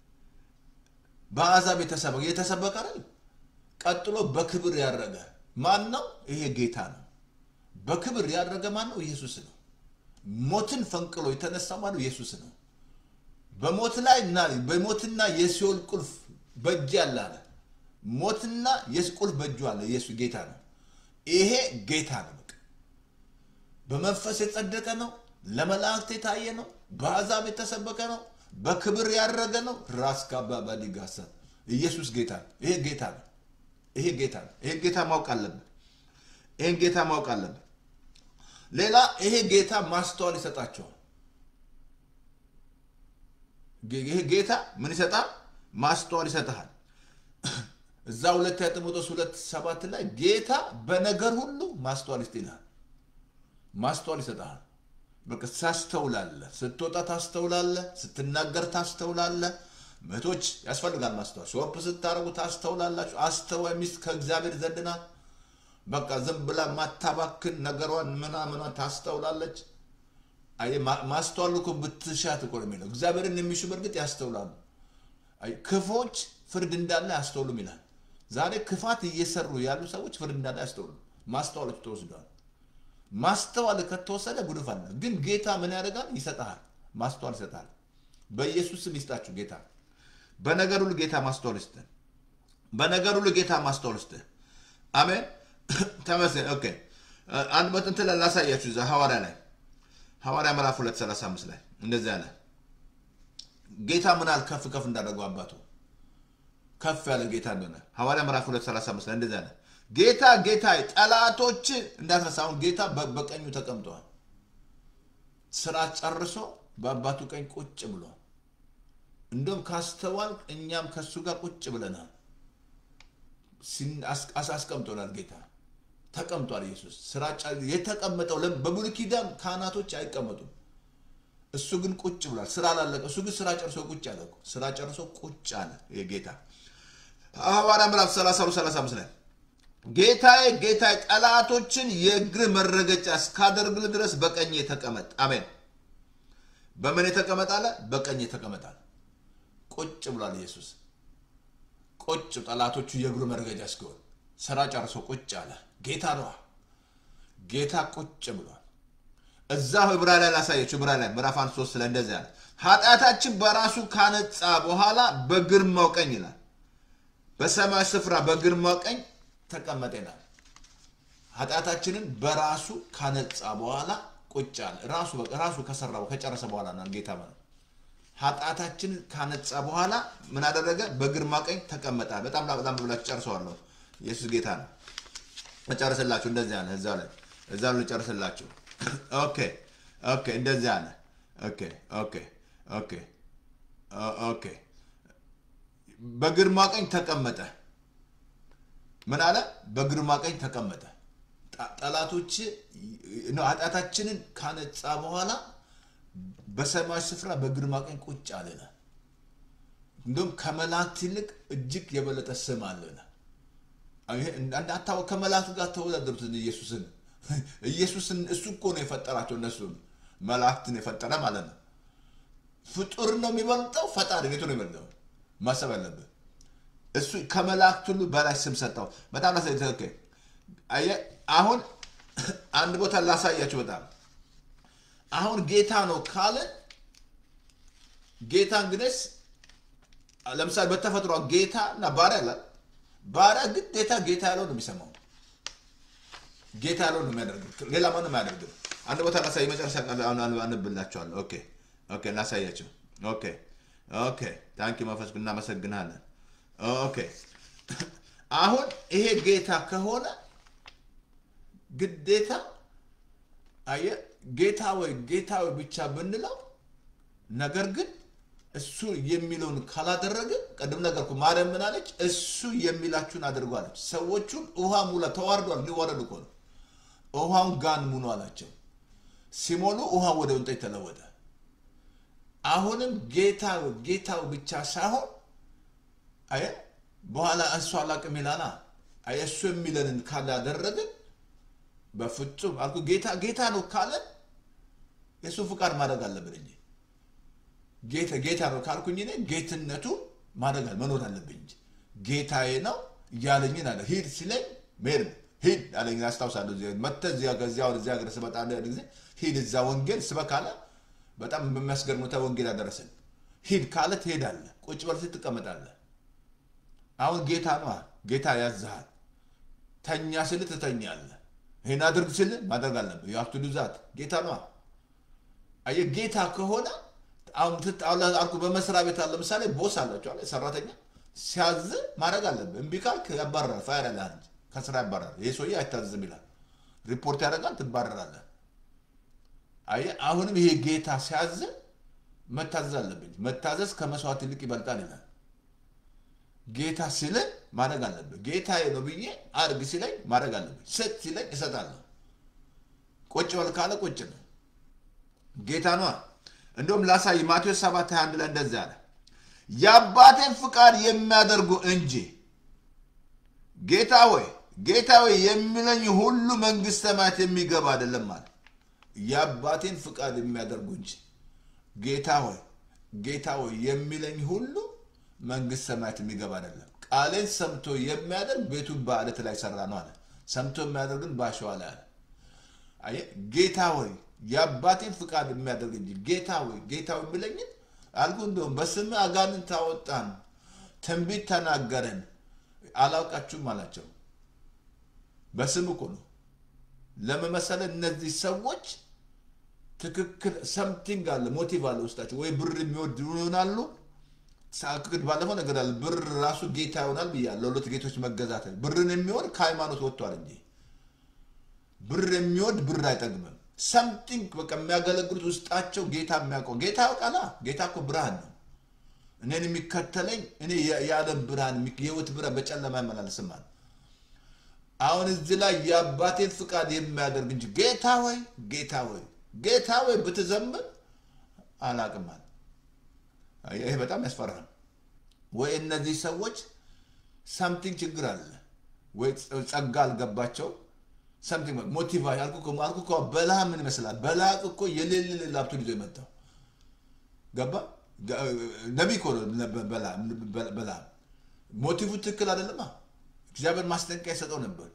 A: በአሕዛብ የተሰበከ የተሰበከ አይደል ቀጥሎ በክብር ያረገ ማን ነው ይሄ ጌታ ነው በክብር ያደረገ ማን ነው ኢየሱስ ነው ሞትን ፈንቅሎ የተነሳ ማን ነው ኢየሱስ ነው በሞት ላይ እና በሞትና የሲኦል ቁልፍ በእጅ ያለ አለ ሞትና የስ ቁልፍ በእጁ አለ ኢየሱስ ጌታ ነው ይሄ ጌታ ነው በቃ በመንፈስ የጸደቀ ነው ለመላእክት የታየ ነው በአሕዛብ የተሰበከ ነው በክብር ያረገ ነው ራስ ካባባዲ ጋሳ ኢየሱስ ጌታ ነው ይሄ ጌታ ነው ይሄ ጌታ ነው ይሄ ጌታ ማወቅ አለብን ይሄን ጌታ ማወቅ አለብን ሌላ ይሄ ጌታ ማስተዋል ይሰጣቸዋል ጌ- ይሄ ጌታ ምን ይሰጣል ማስተዋል ይሰጥሃል እዛ ሁለተኛ ጢሞቴዎስ ሁለት ሰባት ላይ ጌታ በነገር ሁሉ ማስተዋል ይስጥ ይልሃል ማስተዋል ይሰጥሃል በቃ ታስተውላለህ ስትወጣ ታስተውላለህ ስትናገር ታስተውላለህ እህቶች ያስፈልጋል ማስተዋል ሾፕ ስታደርጉ ታስተውላላችሁ አስተዋይ ሚስት ከእግዚአብሔር ዘንድ ናት በቃ ዝም ብላ ማታባክን ነገሯን ምናምኗን ታስተውላለች አይ ማ- ማስተዋል እኮ ብትሻት እኮ ነው የሚለው እግዚአብሔርን የሚሹ በእርግጥ ያስተውላሉ አይ ክፎች ፍርድ እንዳለ አያስተውሉም ይላል ዛሬ ክፋት እየሰሩ ያሉ ሰዎች ፍርድ እንዳለ አያስተውሉም ማስተዋሎች ተወስደዋል ማስተዋል ከተወሰደ ጉድፍ አለ ግን ጌታ ምን ያደርጋል ይሰጥሃል ማስተዋል ይሰጥሃል በኢየሱስ ስም ይስጣችሁ ጌታ በነገር ሁሉ ጌታ ማስተዋል ይስጥህ በነገር ሁሉ ጌታ ማስተዋል ይስጥህ አሜን ተመስገን ኦኬ አንድ በጥንት ላይ ላሳያችሁ እዛ ሐዋርያ ላይ ሐዋርያ ምዕራፍ 235 ላይ እንደዚህ አለ ጌታ ምን ያህል ከፍ ከፍ እንዳደረገው አባቱ ከፍ ያለ ጌታ እንደሆነ ሐዋርያ ምዕራፍ 235 ላይ እንደዚህ አለ ጌታ ጌታ ጠላቶች እንዳትረሳ አሁን ጌታ በ- በቀኙ ተቀምጠዋል ስራ ጨርሶ በአባቱ ቀኝ ቁጭ ብሏል እንደውም ካስተዋል እኛም ከሱ ጋር ቁጭ ብለናል ሲን- አስ- አስ- አስቀምጦናል ጌታ ተቀምጧል ኢየሱስ ስራ ጨ- የተቀመጠው ለም- በብሉይ ኪዳን ካህናቶች አይቀመጡም እሱ ግን ቁጭ ብሏል ስራ አላለቀ እሱ ግን ስራ ጨርሶ ቁጭ አለ እኮ። ስራ ጨርሶ ቁጭ አለ የጌታ ሐዋርያ ምዕራፍ 32 35 ላይ ጌታዬ ጌታዬ ጠላቶችን የእግር መረገጫ እስካደርግል ድረስ በቀኝ ተቀመጥ አሜን በምን የተቀመጣለ በቀኝ ተቀመጣል ቁጭ ብሏል ኢየሱስ ቁጭ ጠላቶቹ የእግሩ መርገጃ እስኪሆን ስራ ጨርሶ ቁጭ አለ። ጌታ ነዋ። ጌታ ቁጭ ብሏል። እዛ ዕብራ ላይ ላሳየችው ዕብራ ላይ ምዕራፍ አንድ ሶስት ላይ እንደዚህ አለ። ኃጢአታችን በራሱ ካነጻ በኋላ በግርማው ቀኝ ይላል በሰማይ ስፍራ በግርማው ቀኝ ተቀመጠ ይላል። ኃጢአታችንን በራሱ ካነጻ በኋላ ቁጭ አለ። ራሱ ራሱ ከሰራው ከጨረሰ በኋላ ነው ጌታ ማለት ኃጢአታችንን ካነጻ በኋላ ምን አደረገ? በግርማ ቀኝ ተቀመጠ። በጣም በጣም ብላችሁ ጨርሰዋለሁ። ኢየሱስ ጌታ ነው። እጨርስላችሁ እንደዚህ አለ። እዛ ላይ እዛ ላይ እጨርስላችሁ። ኦኬ ኦኬ፣ እንደዚህ አለ። ኦኬ ኦኬ ኦኬ ኦኬ በግርማ ቀኝ ተቀመጠ። ምን አለ? በግርማ ቀኝ ተቀመጠ። ጠላቶች ኃጢአታችንን ካነጻ በኋላ በሰማይ ስፍራ በግርማ ቀኝ ቁጭ አለና እንዲሁም ከመላእክት ይልቅ እጅግ የበለጠ ስም አለና እንዳታወ ከመላእክት ጋር ተወዳደሩት ኢየሱስን ኢየሱስን እሱ እኮ ነው የፈጠራቸው እነሱን መላእክትን የፈጠረ ማለት ነው። ፍጡር ነው የሚበልጠው ፈጣሪ ቤቱ ነው የሚበልጠው ማሰብ ያለብህ እሱ ከመላእክት ሁሉ በላይ ስም ሰጠው። በጣም ላሳይ አየህ። አሁን አንድ ቦታ ላሳያችሁ። በጣም አሁን ጌታ ነው ካለን ጌታ እንግዲህ ለምሳሌ በተፈጥሮ ጌታ እና ባሪያ አለ። ባሪያ ግዴታ ጌታ ያለው ነው የሚሰማው፣ ጌታ ያለው ነው የሚያደርገው፣ ሌላ ማንም አያደርግም። አንድ ቦታ ላሳይ፣ መጨረሻ አንብላችኋለሁ። ኦኬ ኦኬ፣ ላሳያቸው። ኦኬ ኦኬ ታንኪ መንፈስ እናመሰግናለን። ኦኬ አሁን ይሄ ጌታ ከሆነ ግዴታ አየ ጌታ ወይ ጌታ ወይ ብቻ ብንለው፣ ነገር ግን እሱ የሚለውን ካላደረግን ቅድም ነገርኩ። ማርያም ምን አለች? እሱ የሚላችሁን አድርጉ አለች። ሰዎቹን ውሃ ሙላ ተዋርዷል። ሊዋረዱ እኮ ነው። ውሃውን ጋን ሙሉ አላቸው። ሲሞሉ ውሃ ወደ ወንጠጅ ተለወጠ። አሁንም ጌታ ጌታው ብቻ ሳይሆን አየ በኋላ እሱ አላቅም ይላላ። አየ እሱ የሚለንን ካላደረግን በፍጹም አልኩ ጌታ ጌታ ነው ካለን የእሱ ፍቃድ ማድረግ አለብን እንጂ ጌታ ጌታ ነው ካልኩኝ እኔ ጌትነቱ ማድረግ መኖር አለብኝ እንጂ ጌታዬ ነው እያለኝን አለ ሂድ ሲለኝ መሄድ ነው። ሂድ አለኝ። አስታውሳለሁ። መተህ እዚያ ከዚያ ወደ እዚያ ሀገር ስመጣ አንድ ጊዜ ሂድ እዛ ወንጌል ስበክ አለ። በጣም በሚያስገርም ሁኔታ ወንጌል አደረሰን። ሂድ ካለ ትሄዳለህ፣ ቁጭ በል ስትል ትቀመጣለህ። አሁን ጌታ ነው፣ ጌታ ያዝሃል። ተኛ ስል ትተኛለህ። ይህን አድርግ ስል ማድረግ አለብህ። የሀብቱ ዱዛት ጌታ ነው። አየህ ጌታ ከሆነ አሁን አልኩ በመስሪያ ቤት አለ ለምሳሌ ቦስ አላቸው አለ ሰራተኛ ሲያዝ ማድረግ አለብህ። እምቢ ካልክ ያባረራል፣ ፋይር ያለህ እንጂ ከስራ ያባረራል። ይህ ሰውዬ አይታዘዝም ይላል፣ ሪፖርት ያደርጋል፣ ትባረራለህ። አየህ አሁንም ይሄ ጌታ ሲያዝ መታዘዝ አለብኝ። መታዘዝ ከመስዋዕት ይልቅ ይበልጣል ይላል። ጌታ ሲለኝ ማድረግ አለብህ። ጌታዬ ነው ብዬ አድርግ ሲለኝ ማድረግ አለብኝ። ስጥ ሲለኝ እሰጣለሁ። ቁጭ በል ካለ ቁጭ ነው። ጌታ ነዋ። እንደውም ላሳይ ማቴዎስ 7 21 ላይ እንደዚህ አለ፣ የአባቴን ፍቃድ የሚያደርጉ እንጂ ጌታ ወይ ጌታ ወይ የሚለኝ ሁሉ መንግሥተ ሰማያት የሚገባ አይደለም አለ። የአባቴን ፍቃድ የሚያደርጉ እንጂ ጌታ ሆይ ጌታ ሆይ የሚለኝ ሁሉ መንግሥተ ሰማያት የሚገባ አይደለም። ቃሌን ሰምቶ የሚያደርግ ቤቱን በዓለት ላይ ሰራ ነው አለ። ሰምቶ የሚያደርግን በአሸዋ ላይ አለ። አየህ ጌታ ሆይ የአባቴን ፍቃድ የሚያደርግ እንጂ ጌታ ሆይ ጌታ ሆይ የሚለኝን አልኩ። እንደውም በስምህ አጋንንት አወጣን፣ ትንቢት ተናገረን፣ አላውቃችሁም አላቸው። በስም እኮ ነው ለመመሰለ እነዚህ ሰዎች ትክክል ሰምቲንግ አለ፣ ሞቲቭ አለ ውስጣቸው። ወይ ብር የሚወድ ይሆናሉ። ሳክድ ባለፈው ነገር አለ ብር ራሱ ጌታ ይሆናል ብያለሁ። ለሁለት ጌቶች መገዛት ብርን የሚወድ ከሃይማኖት ወጥቷል እንጂ ብር የሚወድ ብር አይጠግምም። ሰምቲንግ በቃ የሚያገለግሉት ውስጣቸው ጌታ የሚያውቀው ጌታ ያውቃላ። ጌታ እኮ ብርሃን ነው። እኔን የሚከተለኝ እኔ የዓለም ብርሃን የህይወት ብርሃን በጨለማ አይመላለስም። አሁን እዚህ ላይ የአባቴን ፍቃድ የሚያደርግ እንጂ ጌታ ወይ ጌታ ወይ ጌታ ወይ ብትዘምር አላቅም አለ። ይሄ በጣም ያስፈራል። ወይ እነዚህ ሰዎች ሳምቲንግ ችግር አለ፣ ወይ ጸጋ አልገባቸው ሰምቲንግ ሞቲቫ አልኩ እኮ በላህ ምን ይመስላል? በላቅ እኮ የሌለ ሌላ ሀብቱን ይዞ የመጣው ገባ ነቢይ እኮ ነው በላም ሞቲቭ ትክክል አይደለማ። እግዚአብሔር ማስጠንቀቂያ ይሰጠው ነበር።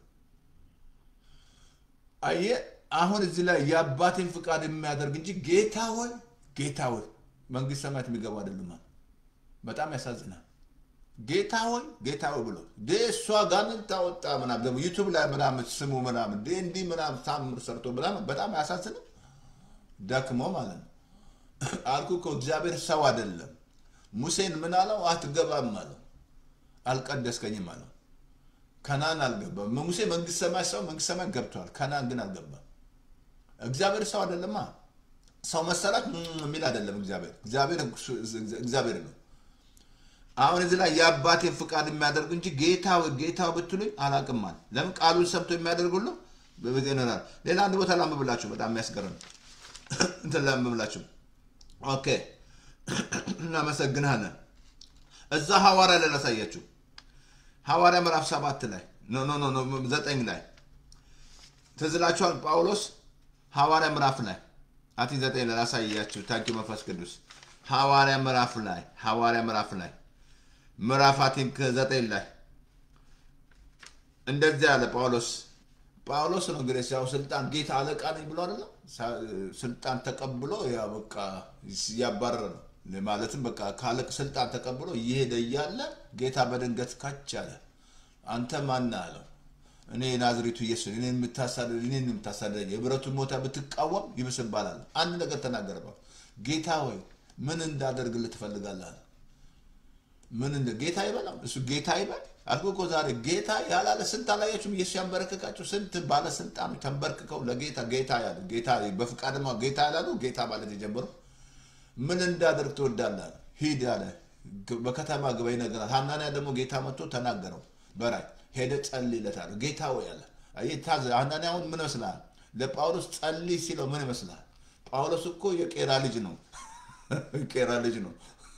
A: አየ አሁን እዚህ ላይ የአባቴን ፍቃድ የሚያደርግ እንጂ ጌታ ሆይ ጌታ ሆይ መንግስት ሰማያት የሚገቡ አይደሉም። በጣም ያሳዝናል። ጌታ ሆይ ጌታ ሆይ ብሎ ዴ እሷ ጋንን ታወጣ ምናምን ደግሞ ዩቱብ ላይ ምናምን ስሙ ምናምን ዴ እንዲህ ምናምን ታምር ሰርቶ ምናምን በጣም ያሳዝንም ደክሞ ማለት ነው። አልኩ እኮ እግዚአብሔር ሰው አይደለም። ሙሴን ምን አለው? አትገባም አለው። አልቀደስከኝም አለው። ከናን አልገባም። ሙሴ መንግስት ሰማይ ሰው መንግስት ሰማይ ገብቷል። ከናን ግን አልገባም። እግዚአብሔር ሰው አይደለማ። ሰው መሰላት የሚል አይደለም። እግዚአብሔር እግዚአብሔር እግዚአብሔር ነው። አሁን እዚህ ላይ የአባቴን ፍቃድ የሚያደርግ እንጂ ጌታ ጌታ ብትሉኝ አላቅም አለ። ለምን ቃሉን ሰምቶ የሚያደርግ ሁሉ ይኖራል። ሌላ አንድ ቦታ ላንብብላችሁ፣ በጣም የሚያስገርም እንትን ላንብብላችሁ። ኦኬ እናመሰግናለን። እዛ ሐዋርያ ላይ ላሳያችሁ። ሐዋርያ ምዕራፍ ሰባት ላይ ኖ ኖ ኖ ዘጠኝ ላይ ትዝላችኋል። ጳውሎስ ሐዋርያ ምዕራፍ ላይ አቲ ዘጠኝ ላይ ላሳያችሁ። ታንኪ መንፈስ ቅዱስ ሐዋርያ ምዕራፍ ላይ ሐዋርያ ምዕራፍ ላይ ምዕራፍ አቲም ከዘጠኝ ላይ እንደዚህ ያለ ጳውሎስ ጳውሎስ ነው እንግዲህ ያው ስልጣን ጌታ አለቃ ነኝ ብሎ አይደለም ስልጣን ተቀብሎ ያ በቃ እያባረረ ነው ማለትም በቃ ካለቅ ስልጣን ተቀብሎ እየሄደ እያለ ጌታ በድንገት ካች አለ። አንተ ማን አለው? እኔ ናዝሬቱ ኢየሱስ እኔ የምታሳደድ እኔን የምታሳደድ የብረቱን ሞታ ብትቃወም ይብስባላል። አንድ ነገር ተናገረባት። ጌታ ሆይ ምን እንዳደርግልህ ትፈልጋለህ? አለ። ምን እንደ ጌታ ይበላም እሱ ጌታ ይበል አልኩ እኮ ዛሬ ጌታ ያላለ ስንት አላያችሁም? ኢየሱስ ያንበረከካቸው ስንት ባለስልጣኖች ተንበርክከው ለጌታ ጌታ ያሉ ጌታ በፍቃድማ ጌታ ያላሉ ጌታ ማለት የጀመሩ ምን እንዳደርግ ትወዳለህ? ሂድ አለ። በከተማ ግባ ይነግራል። ሐናንያ ደግሞ ጌታ መጥቶ ተናገረው በራይ ሄደ ጸልይለታል። ጌታ ወይ አለ። ታዘ ሐናንያ አሁን ምን ይመስልሃል? ለጳውሎስ ጸልይ ሲለው ምን ይመስልሃል? ጳውሎስ እኮ የቄራ ልጅ ነው። ቄራ ልጅ ነው።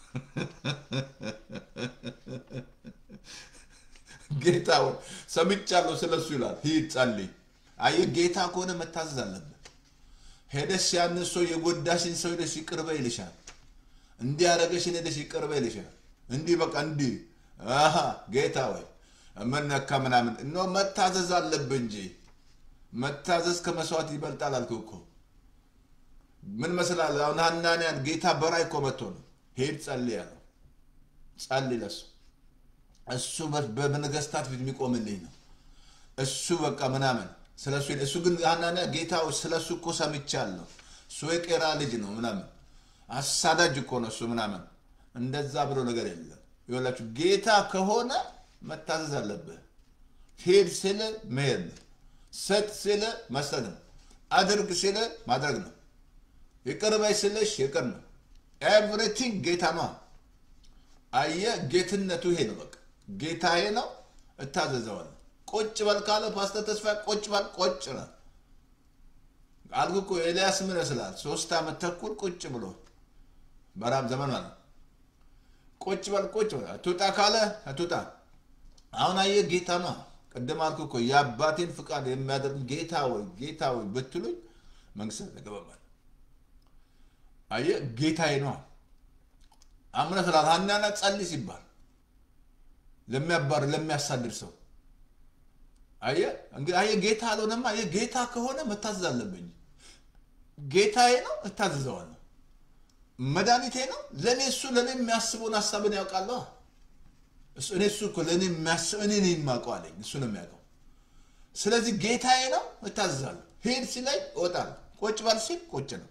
A: ጌታ ወይ ሰምቻለሁ ስለሱ ይላል። ሂድ ጸልይ። አየህ ጌታ ከሆነ መታዘዝ አለብን። ሄደሽ ያንን ሰው የጎዳሽን ሰው ሄደሽ ይቅር በይ ይልሻል። እንዲህ ያደረገሽን ሄደሽ ይቅር በይ ይልሻል። እንዲህ በቃ እንዲህ አሀ ጌታ ወይ ምን ነካ ምናምን እኖ መታዘዝ አለብህ እንጂ መታዘዝ ከመስዋዕት ይበልጣል አልኩህ እኮ። ምን መስላል? አሁን ሐናንያን ጌታ በራይ እኮ መጥቶ ነው ሄድ ጸልይ ያለው። ጸልይ ለሱ እሱ በነገስታት ፊት የሚቆምልኝ ነው። እሱ በቃ ምናምን ስለሱ እሱ ግን ሐናንያ ጌታ ስለሱ እኮ ሰምቻለሁ። እሱ የቄራ ልጅ ነው ምናምን አሳዳጅ እኮ ነው እሱ ምናምን እንደዛ ብሎ ነገር የለም። ይኸውላችሁ ጌታ ከሆነ መታዘዝ አለብህ። ሄድ ስል መሄድ ነው። ሰጥ ስል መስጠት ነው። አድርግ ስል ማድረግ ነው። ይቅር በይ ስልሽ ይቅር ነው። ኤቭሪቲንግ ጌታ ነው። አየህ ጌትነቱ ይሄ ነው። በቃ ጌታዬ ነው፣ እታዘዘዋለሁ። ቁጭ በል ካለ ፓስተር ተስፋ ቁጭ በል ቁጭ ነው አልኩ እኮ። ኤልያስ ምን ይመስላል? ሶስት ዓመት ተኩል ቁጭ ብሎ በራብ ዘመን ማለት ቁጭ በል ቁጭ በል አትውጣ ካለ አትውጣ። አሁን አየህ ጌታ ነው። ቅድም አልኩ እኮ የአባቴን ፍቃድ የሚያደርግ ጌታ ወይ ጌታ ወይ ብትሉኝ መንግስት ተገባባል። አየህ ጌታዬ ነው። አምነ ስላት ሐናንያ ጸልይ ሲባል ለሚያባር ለሚያሳድር ሰው አየህ እንግዲህ አየህ ጌታ አልሆነማ። አየህ ጌታ ከሆነ መታዘዝ አለብኝ። ጌታዬ ነው እታዘዘዋለሁ። መድኃኒቴ ነው ለእኔ እሱ ለእኔ የሚያስበውን ሀሳብን ያውቃለሁ። እኔ እሱ እኮ ለእኔ የሚያስብ እኔ ነኝ የማውቀው አለኝ። እሱ ነው የሚያውቀው። ስለዚህ ጌታዬ ነው እታዘዛለሁ። ሂድ ሲለኝ እወጣለሁ። ቁጭ በል ሲል ቁጭ ነው።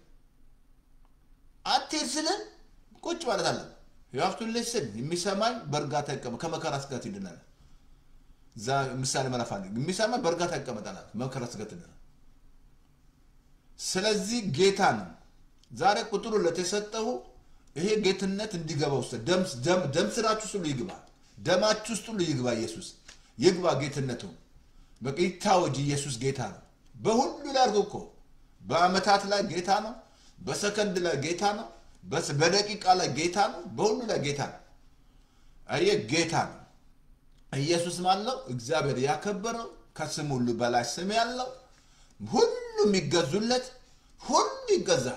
A: አትሄድ ስልን ቁጭ ማለት አለ የሀፍቱን ልስን የሚሰማኝ በእርጋታ ይቀመጥ ከመከራ ስጋት ይድናል። እዛ ምሳሌ ምዕራፍ አንድ የሚሰማኝ በእርጋታ ይቀመጣል፣ መከራ ስጋት ይድናል። ስለዚህ ጌታ ነው። ዛሬ ቁጥሩ ለተሰጠሁ ይሄ ጌትነት እንዲገባ ውስጥ ደም ስራችሁ ውስጥ ሁሉ ይግባ፣ ደማችሁ ውስጥ ሁሉ ይግባ። ኢየሱስ ይግባ ጌትነቱ በቃ ይታወጅ። ኢየሱስ ጌታ ነው። በሁሉ ላይ አድርጎ እኮ በአመታት ላይ ጌታ ነው። በሰከንድ ላይ ጌታ ነው። በደቂቃ ላይ ጌታ ነው። በሁሉ ላይ ጌታ ነው። አየህ ጌታ ነው። ኢየሱስ ማለው እግዚአብሔር ያከበረው ከስም ሁሉ በላይ ስም ያለው ሁሉ የሚገዙለት ሁሉ ይገዛል።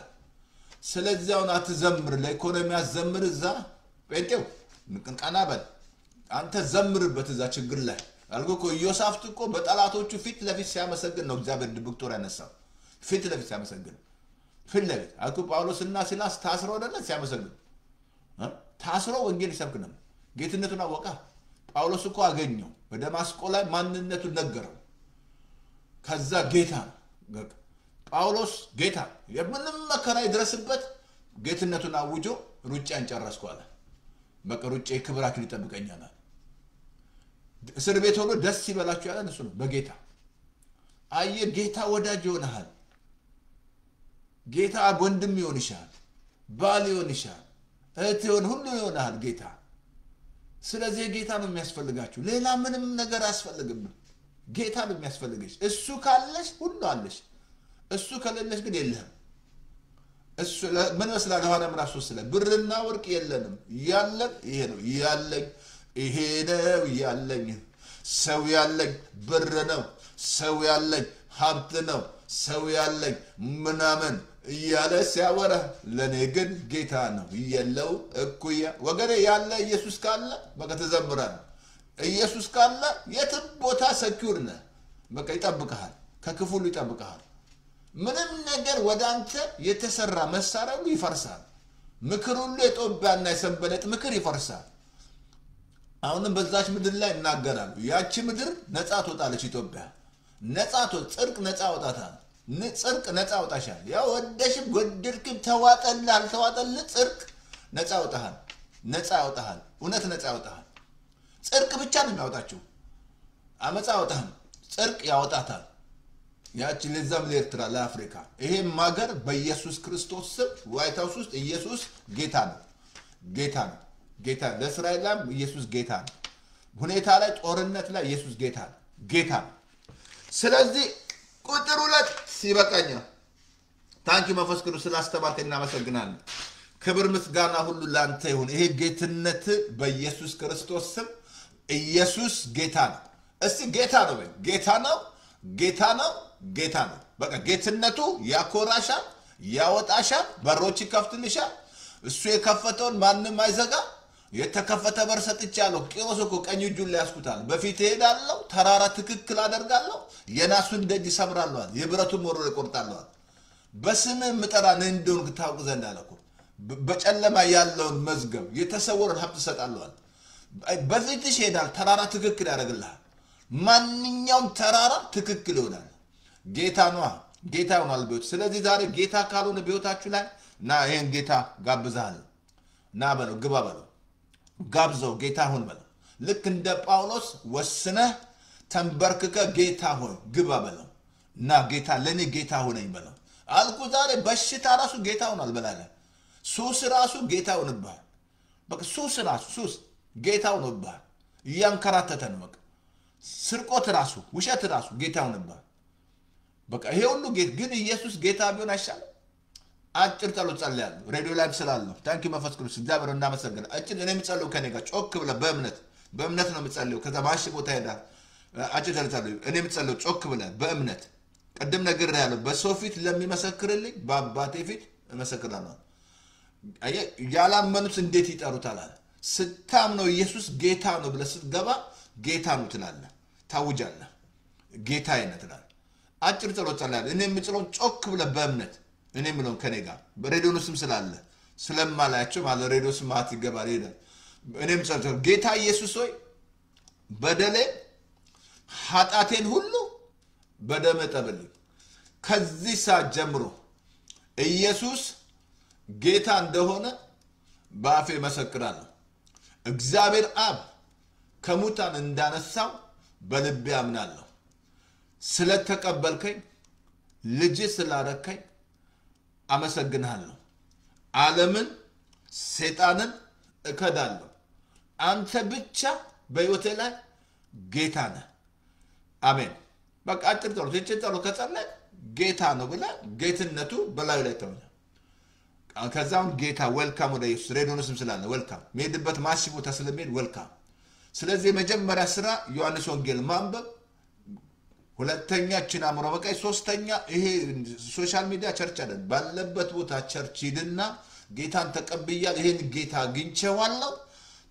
A: ስለዚህ አሁን አትዘምር፣ ለኢኮኖሚ አትዘምር። እዛ ጴንጤው ቀና በል አንተ ዘምርበት እዛ ችግር ላይ አልጎ እኮ ኢዮሳፍት እኮ በጠላቶቹ ፊት ለፊት ሲያመሰግን ነው እግዚአብሔር ድብቅ ጦር ያነሳው። ፊት ለፊት ሲያመሰግን ፊት ለፊት አልኩ ጳውሎስና ሲላስ ታስረው አይደለ ሲያመሰግን እ? ታስሮ ወንጌል ይሰብክ ነበር። ጌትነቱን አወቃ። ጳውሎስ እኮ አገኘው በደማስቆ ላይ ማንነቱን ነገረው። ከዛ ጌታ ነው በቃ ጳውሎስ ጌታ ነው። የምንም መከራ ይድረስበት ጌትነቱን አውጆ ሩጫን ጨረስኩ አለ። በቃ ሩጫ የክብር አክሊል ይጠብቀኛል አለ። እስር ቤት ሆኖ ደስ ይበላችሁ ያለን እሱ ነው በጌታ አየ ጌታ ወዳጅ ይሆንሃል። ጌታ ወንድም ይሆንሻል፣ ባል ይሆንሻል፣ እህት ይሆን ሁሉ ይሆንሃል ጌታ። ስለዚህ ጌታ ነው የሚያስፈልጋችሁ። ሌላ ምንም ነገር አያስፈልግም። ጌታ ነው የሚያስፈልግሽ። እሱ ካለሽ ሁሉ አለሽ። እሱ ከሌለሽ ግን የለህም። እሱ ለ- ምን ይመስላል? ዮሐንስ ምዕራፍ ሶስት ላይ ብርና ወርቅ የለንም፣ ያለን ይሄ ነው ያለኝ ይሄ ነው ያለኝ። ሰው ያለኝ ብር ነው፣ ሰው ያለኝ ሀብት ነው፣ ሰው ያለኝ ምናምን እያለ ሲያወራ፣ ለእኔ ግን ጌታ ነው የለው እኩያ። ወገኔ ያለ ኢየሱስ ካለ በቃ ትዘምራለህ። ኢየሱስ ካለ የትም ቦታ ሰኪውር ነህ። በቃ ይጠብቀሃል፣ ከክፉ ሁሉ ይጠብቀሃል። ምንም ነገር ወደ አንተ የተሰራ መሳሪያ ሁሉ ይፈርሳል። ምክር ሁሉ የጦቢያና የሰንበለጥ ምክር ይፈርሳል። አሁንም በዛች ምድር ላይ እናገራሉ። ያቺ ምድር ነፃ ትወጣለች። ኢትዮጵያ ነፃ ትወ- ጽድቅ ነፃ ያወጣታል። ን- ጽድቅ ነፃ ያወጣሻል። ያው ወደሽም ወደድክም ተዋጠልህ አልተዋጠልህ ጽድቅ ነፃ ያወጣሃል። ነፃ ያወጣሃል። እውነት ነፃ ያወጣሃል። ጽድቅ ብቻ ነው የሚያወጣችው። አመፃ ያወጣህም ጽድቅ ያወጣታል። ያቺ ለዛም ለኤርትራ ለአፍሪካ ይሄም ሀገር በኢየሱስ ክርስቶስ ስም ዋይት ሀውስ ውስጥ ኢየሱስ ጌታ ነው ጌታ ነው ጌታ ለእስራኤላም ኢየሱስ ጌታ ነው ሁኔታ ላይ ጦርነት ላይ ኢየሱስ ጌታ ነው ጌታ ነው ስለዚህ ቁጥር ሁለት ይበቃኛል ታንኪ መንፈስ ቅዱስ ስላስተማርከ እናመሰግናለን ክብር ምስጋና ሁሉ ለአንተ ይሁን ይሄ ጌትነት በኢየሱስ ክርስቶስ ስም ኢየሱስ ጌታ ነው እስቲ ጌታ ነው በይ ጌታ ነው ጌታ ነው ጌታ ነው በቃ ጌትነቱ ያኮራሻል ያወጣሻል በሮች ይከፍትልሻል እሱ የከፈተውን ማንም አይዘጋ የተከፈተ በር ሰጥቻለሁ ቂሮስ እኮ ቀኝ እጁን ላይ ያስኩታል በፊት እሄዳለሁ ተራራ ትክክል አደርጋለሁ የናሱን ደጅ ይሰብራለዋል የብረቱን ወሮ ይቆርጣለዋል በስምህ የምጠራ እኔ እንደሆንክ ታውቅ ዘንድ አለ እኮ። በ- በጨለማ ያለውን መዝገብ የተሰወረን ሀብት እሰጣለዋል በፊትሽ ይሄዳል ተራራ ትክክል ያደርግልሃል ማንኛውም ተራራ ትክክል ይሆናል ጌታ ነዋ ጌታ ይሆናል በሕይወት ስለዚህ ዛሬ ጌታ ካልሆነ በሕይወታችሁ ላይ ና ይህን ጌታ ጋብዛለሁ ና በለው ግባ በለው ጋብዘው ጌታ ሁን በለው ልክ እንደ ጳውሎስ ወስነህ ተንበርክከ ጌታ ሆይ ግባ በለው እና ጌታ ለእኔ ጌታ ሆነኝ በለው አልኩ ዛሬ በሽታ ራሱ ጌታ ሆኗል በላለ ሱስ ራሱ ጌታ ሆንብሃል በቃ ሱስ ራሱ ሱስ ጌታ ሆኖብሃል እያንከራተተ ነው በቃ ስርቆት ራሱ ውሸት ራሱ ጌታ ሆንብሃል በቃ ይሄ ሁሉ ጌት ግን ኢየሱስ ጌታ ቢሆን አይሻልም አጭር ጸሎት ጸልያለሁ ሬዲዮ ላይ ስላለሁ ታንኪ መንፈስ ቅዱስ እግዚአብሔር እናመሰግናለን አጭር እኔ የምጸልየው ከኔ ጋር ጮክ ብለህ በእምነት በእምነት ነው የምጸልየው ከዛ ማሽ ቦታ ሄዳል አጭር ጸሎት ጸልዩ እኔ የምጸልየው ጮክ ብለህ በእምነት ቅድም ነግሬሃለሁ በሰው ፊት ለሚመሰክርልኝ በአባቴ ፊት እመሰክራለሁ አየህ፣ ያላመኑት እንዴት ይጠሩታል አለ ስታምነው ኢየሱስ ጌታ ነው ብለህ ስትገባ ጌታ ነው ትላለህ ታውጃለህ ጌታ አይነት ትላለህ አጭር ጸሎት ጸልያለሁ እኔ የምችለውን ጮክ ብለህ በእምነት እኔ የምለውን ከኔ ጋር በሬዲዮኑ ስም ስላለ ስለማላያቸው ማለት ሬዲዮ ስም ማት ይገባል ይሄዳል እኔም ጸሎት ጌታ ኢየሱስ ሆይ በደሌ ኃጢአቴን ሁሉ በደም እጠብልኝ ከዚህ ሰዓት ጀምሮ ኢየሱስ ጌታ እንደሆነ በአፌ መሰክራለሁ እግዚአብሔር አብ ከሙታን እንዳነሳው በልቤ አምናለሁ ስለተቀበልከኝ ልጅ ስላረከኝ አመሰግንሃለሁ ዓለምን ሴጣንን እከዳለሁ አንተ ብቻ በሕይወቴ ላይ ጌታ ነህ አሜን በቃ አጭር ጸሎት ይችን ጸሎት ከጸለይ ጌታ ነው ብለህ ጌትነቱ በላዩ ላይ ተውኛል ከዛም ጌታ ወልካም ወደ ኢየሱስ ሬዲዮን ስም ስላለ ወልካም መሄድበት ማሲ ቦታ ስለሚሄድ ወልካም ስለዚህ የመጀመሪያ ስራ ዮሐንስ ወንጌል ማንበብ ሁለተኛ ችን አእምሮ በቃይ ሶስተኛ ይሄ ሶሻል ሚዲያ ቸርች አይደል ባለበት ቦታ ቸርች ሂድና ጌታን ተቀብያል ይሄን ጌታ አግኝቼዋለሁ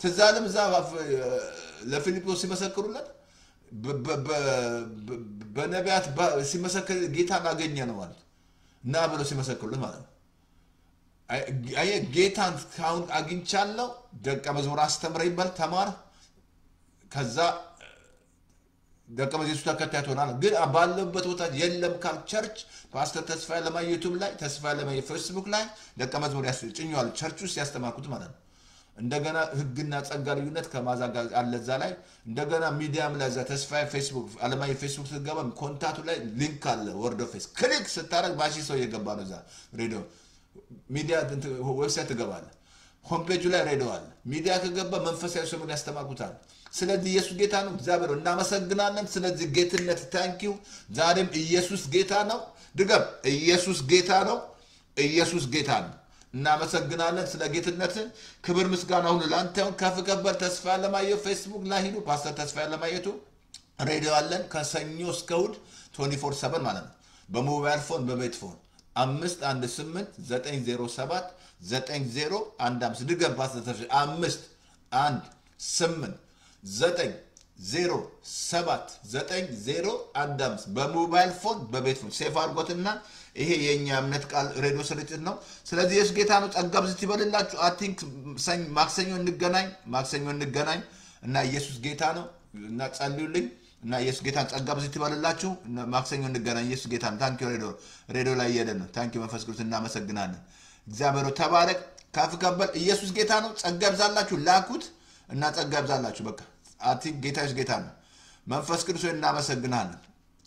A: ትዝ አለም እዛ ለፊልጶስ ሲመሰክሩለት በ- በ- በ- በነቢያት ባ- ሲመሰክር ጌታን አገኘ ነው ማለት እና ብለው ሲመሰክሩለት ማለት ነው። አይ- አየህ ጌታን ካሁን አግኝቻለሁ፣ ደቀ መዝሙር አስተምረኝ በል ተማር፣ ከዛ ደቀ መዝሙር የሱስ ተከታይ ትሆናለህ። ግን ባለበት ቦታ የለም ካል ቸርች ፓስተር ተስፋ ለማየ ዩቱብ ላይ ተስፋ ለማየ ፌስቡክ ላይ ደቀ መዝሙር ያስ- ጭኘዋል ቸርች ውስጥ ያስተማርኩት ማለት ነው። እንደገና ህግና ጸጋ ልዩነት ከማዛ ጋር አለ እዛ ላይ እንደገና ሚዲያም ላይ እዛ ተስፋ ፌስቡክ አለማየ ፌስቡክ ስትገባ ኮንታቱ ላይ ሊንክ አለ ወርዶ ፌስ ክሊክ ስታደረግ ባሺ ሰው እየገባ ነው እዛ ሬዲዮ ሚዲያ እንትን ዌብሳይት ትገባለ ሆምፔጁ ላይ ሬዲዮ አለ ሚዲያ ከገባ መንፈሳዊ ሰሙን ያስተማርኩታል ስለዚህ ኢየሱስ ጌታ ነው እግዚአብሔር ሆይ እናመሰግናለን ስለዚህ ጌትነት ታንኪው ዛሬም ኢየሱስ ጌታ ነው ድገም ኢየሱስ ጌታ ነው ኢየሱስ ጌታ ነው እናመሰግናለን ስለ ጌትነት ክብር ምስጋና ሁሉ ለአንተ ይሁን ከፍ ከበር ተስፋ ለማየው ፌስቡክ ላይ ሂዱ ፓስተር ተስፋ ለማየቱ ሬዲዮ አለን ከሰኞ እስከ እሑድ 24 ሰበን ማለት ነው በሞባይል ፎን በቤት ፎን አምስት አንድ ስምንት ዘጠኝ ዜሮ ሰባት ዘጠኝ ዜሮ አንድ አምስት ድገም ፓስተር ተስፋ አምስት አንድ ስምንት ዘጠኝ ዜሮ ሰባት ዘጠኝ ዜሮ አንድ አምስት በሞባይል ፎን በቤት ፎን ሴፍ አድርጎትና ይሄ የእኛ እምነት ቃል ሬዲዮ ስርጭት ነው። ስለዚህ ኢየሱስ ጌታ ነው። ጸጋ ብዝት ይበልላችሁ። አይ ቲንክ ማክሰኞ እንገናኝ፣ ማክሰኞ እንገናኝ እና ኢየሱስ ጌታ ነው እና ጸልዩልኝ እና ኢየሱስ ጌታን ጸጋ ብዝት ይበልላችሁ። እና ማክሰኞ እንገናኝ። ኢየሱስ ጌታ ነው። ታንኪ ሬዲዮ ሬዲዮ ላይ እየሄደ ነው። ታንኪ መንፈስ ቅዱስ እናመሰግናለን። እግዚአብሔር ሆይ ተባረክ፣ ከፍ ከበል። ኢየሱስ ጌታ ነው። ጸጋ ይብዛላችሁ። ላኩት እና ጸጋ ይብዛላችሁ። በቃ አይ ቲንክ ጌታ ኢየሱስ ጌታ ነው። መንፈስ ቅዱስ ሆይ እናመሰግናለን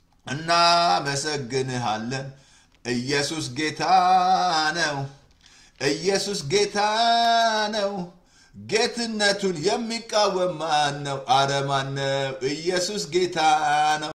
A: እናመሰግንሃለን። ኢየሱስ ጌታ ነው። ኢየሱስ ጌታ ነው። ጌትነቱን የሚቃወም ማን ነው? አረ ማን ነው? ኢየሱስ ጌታ ነው።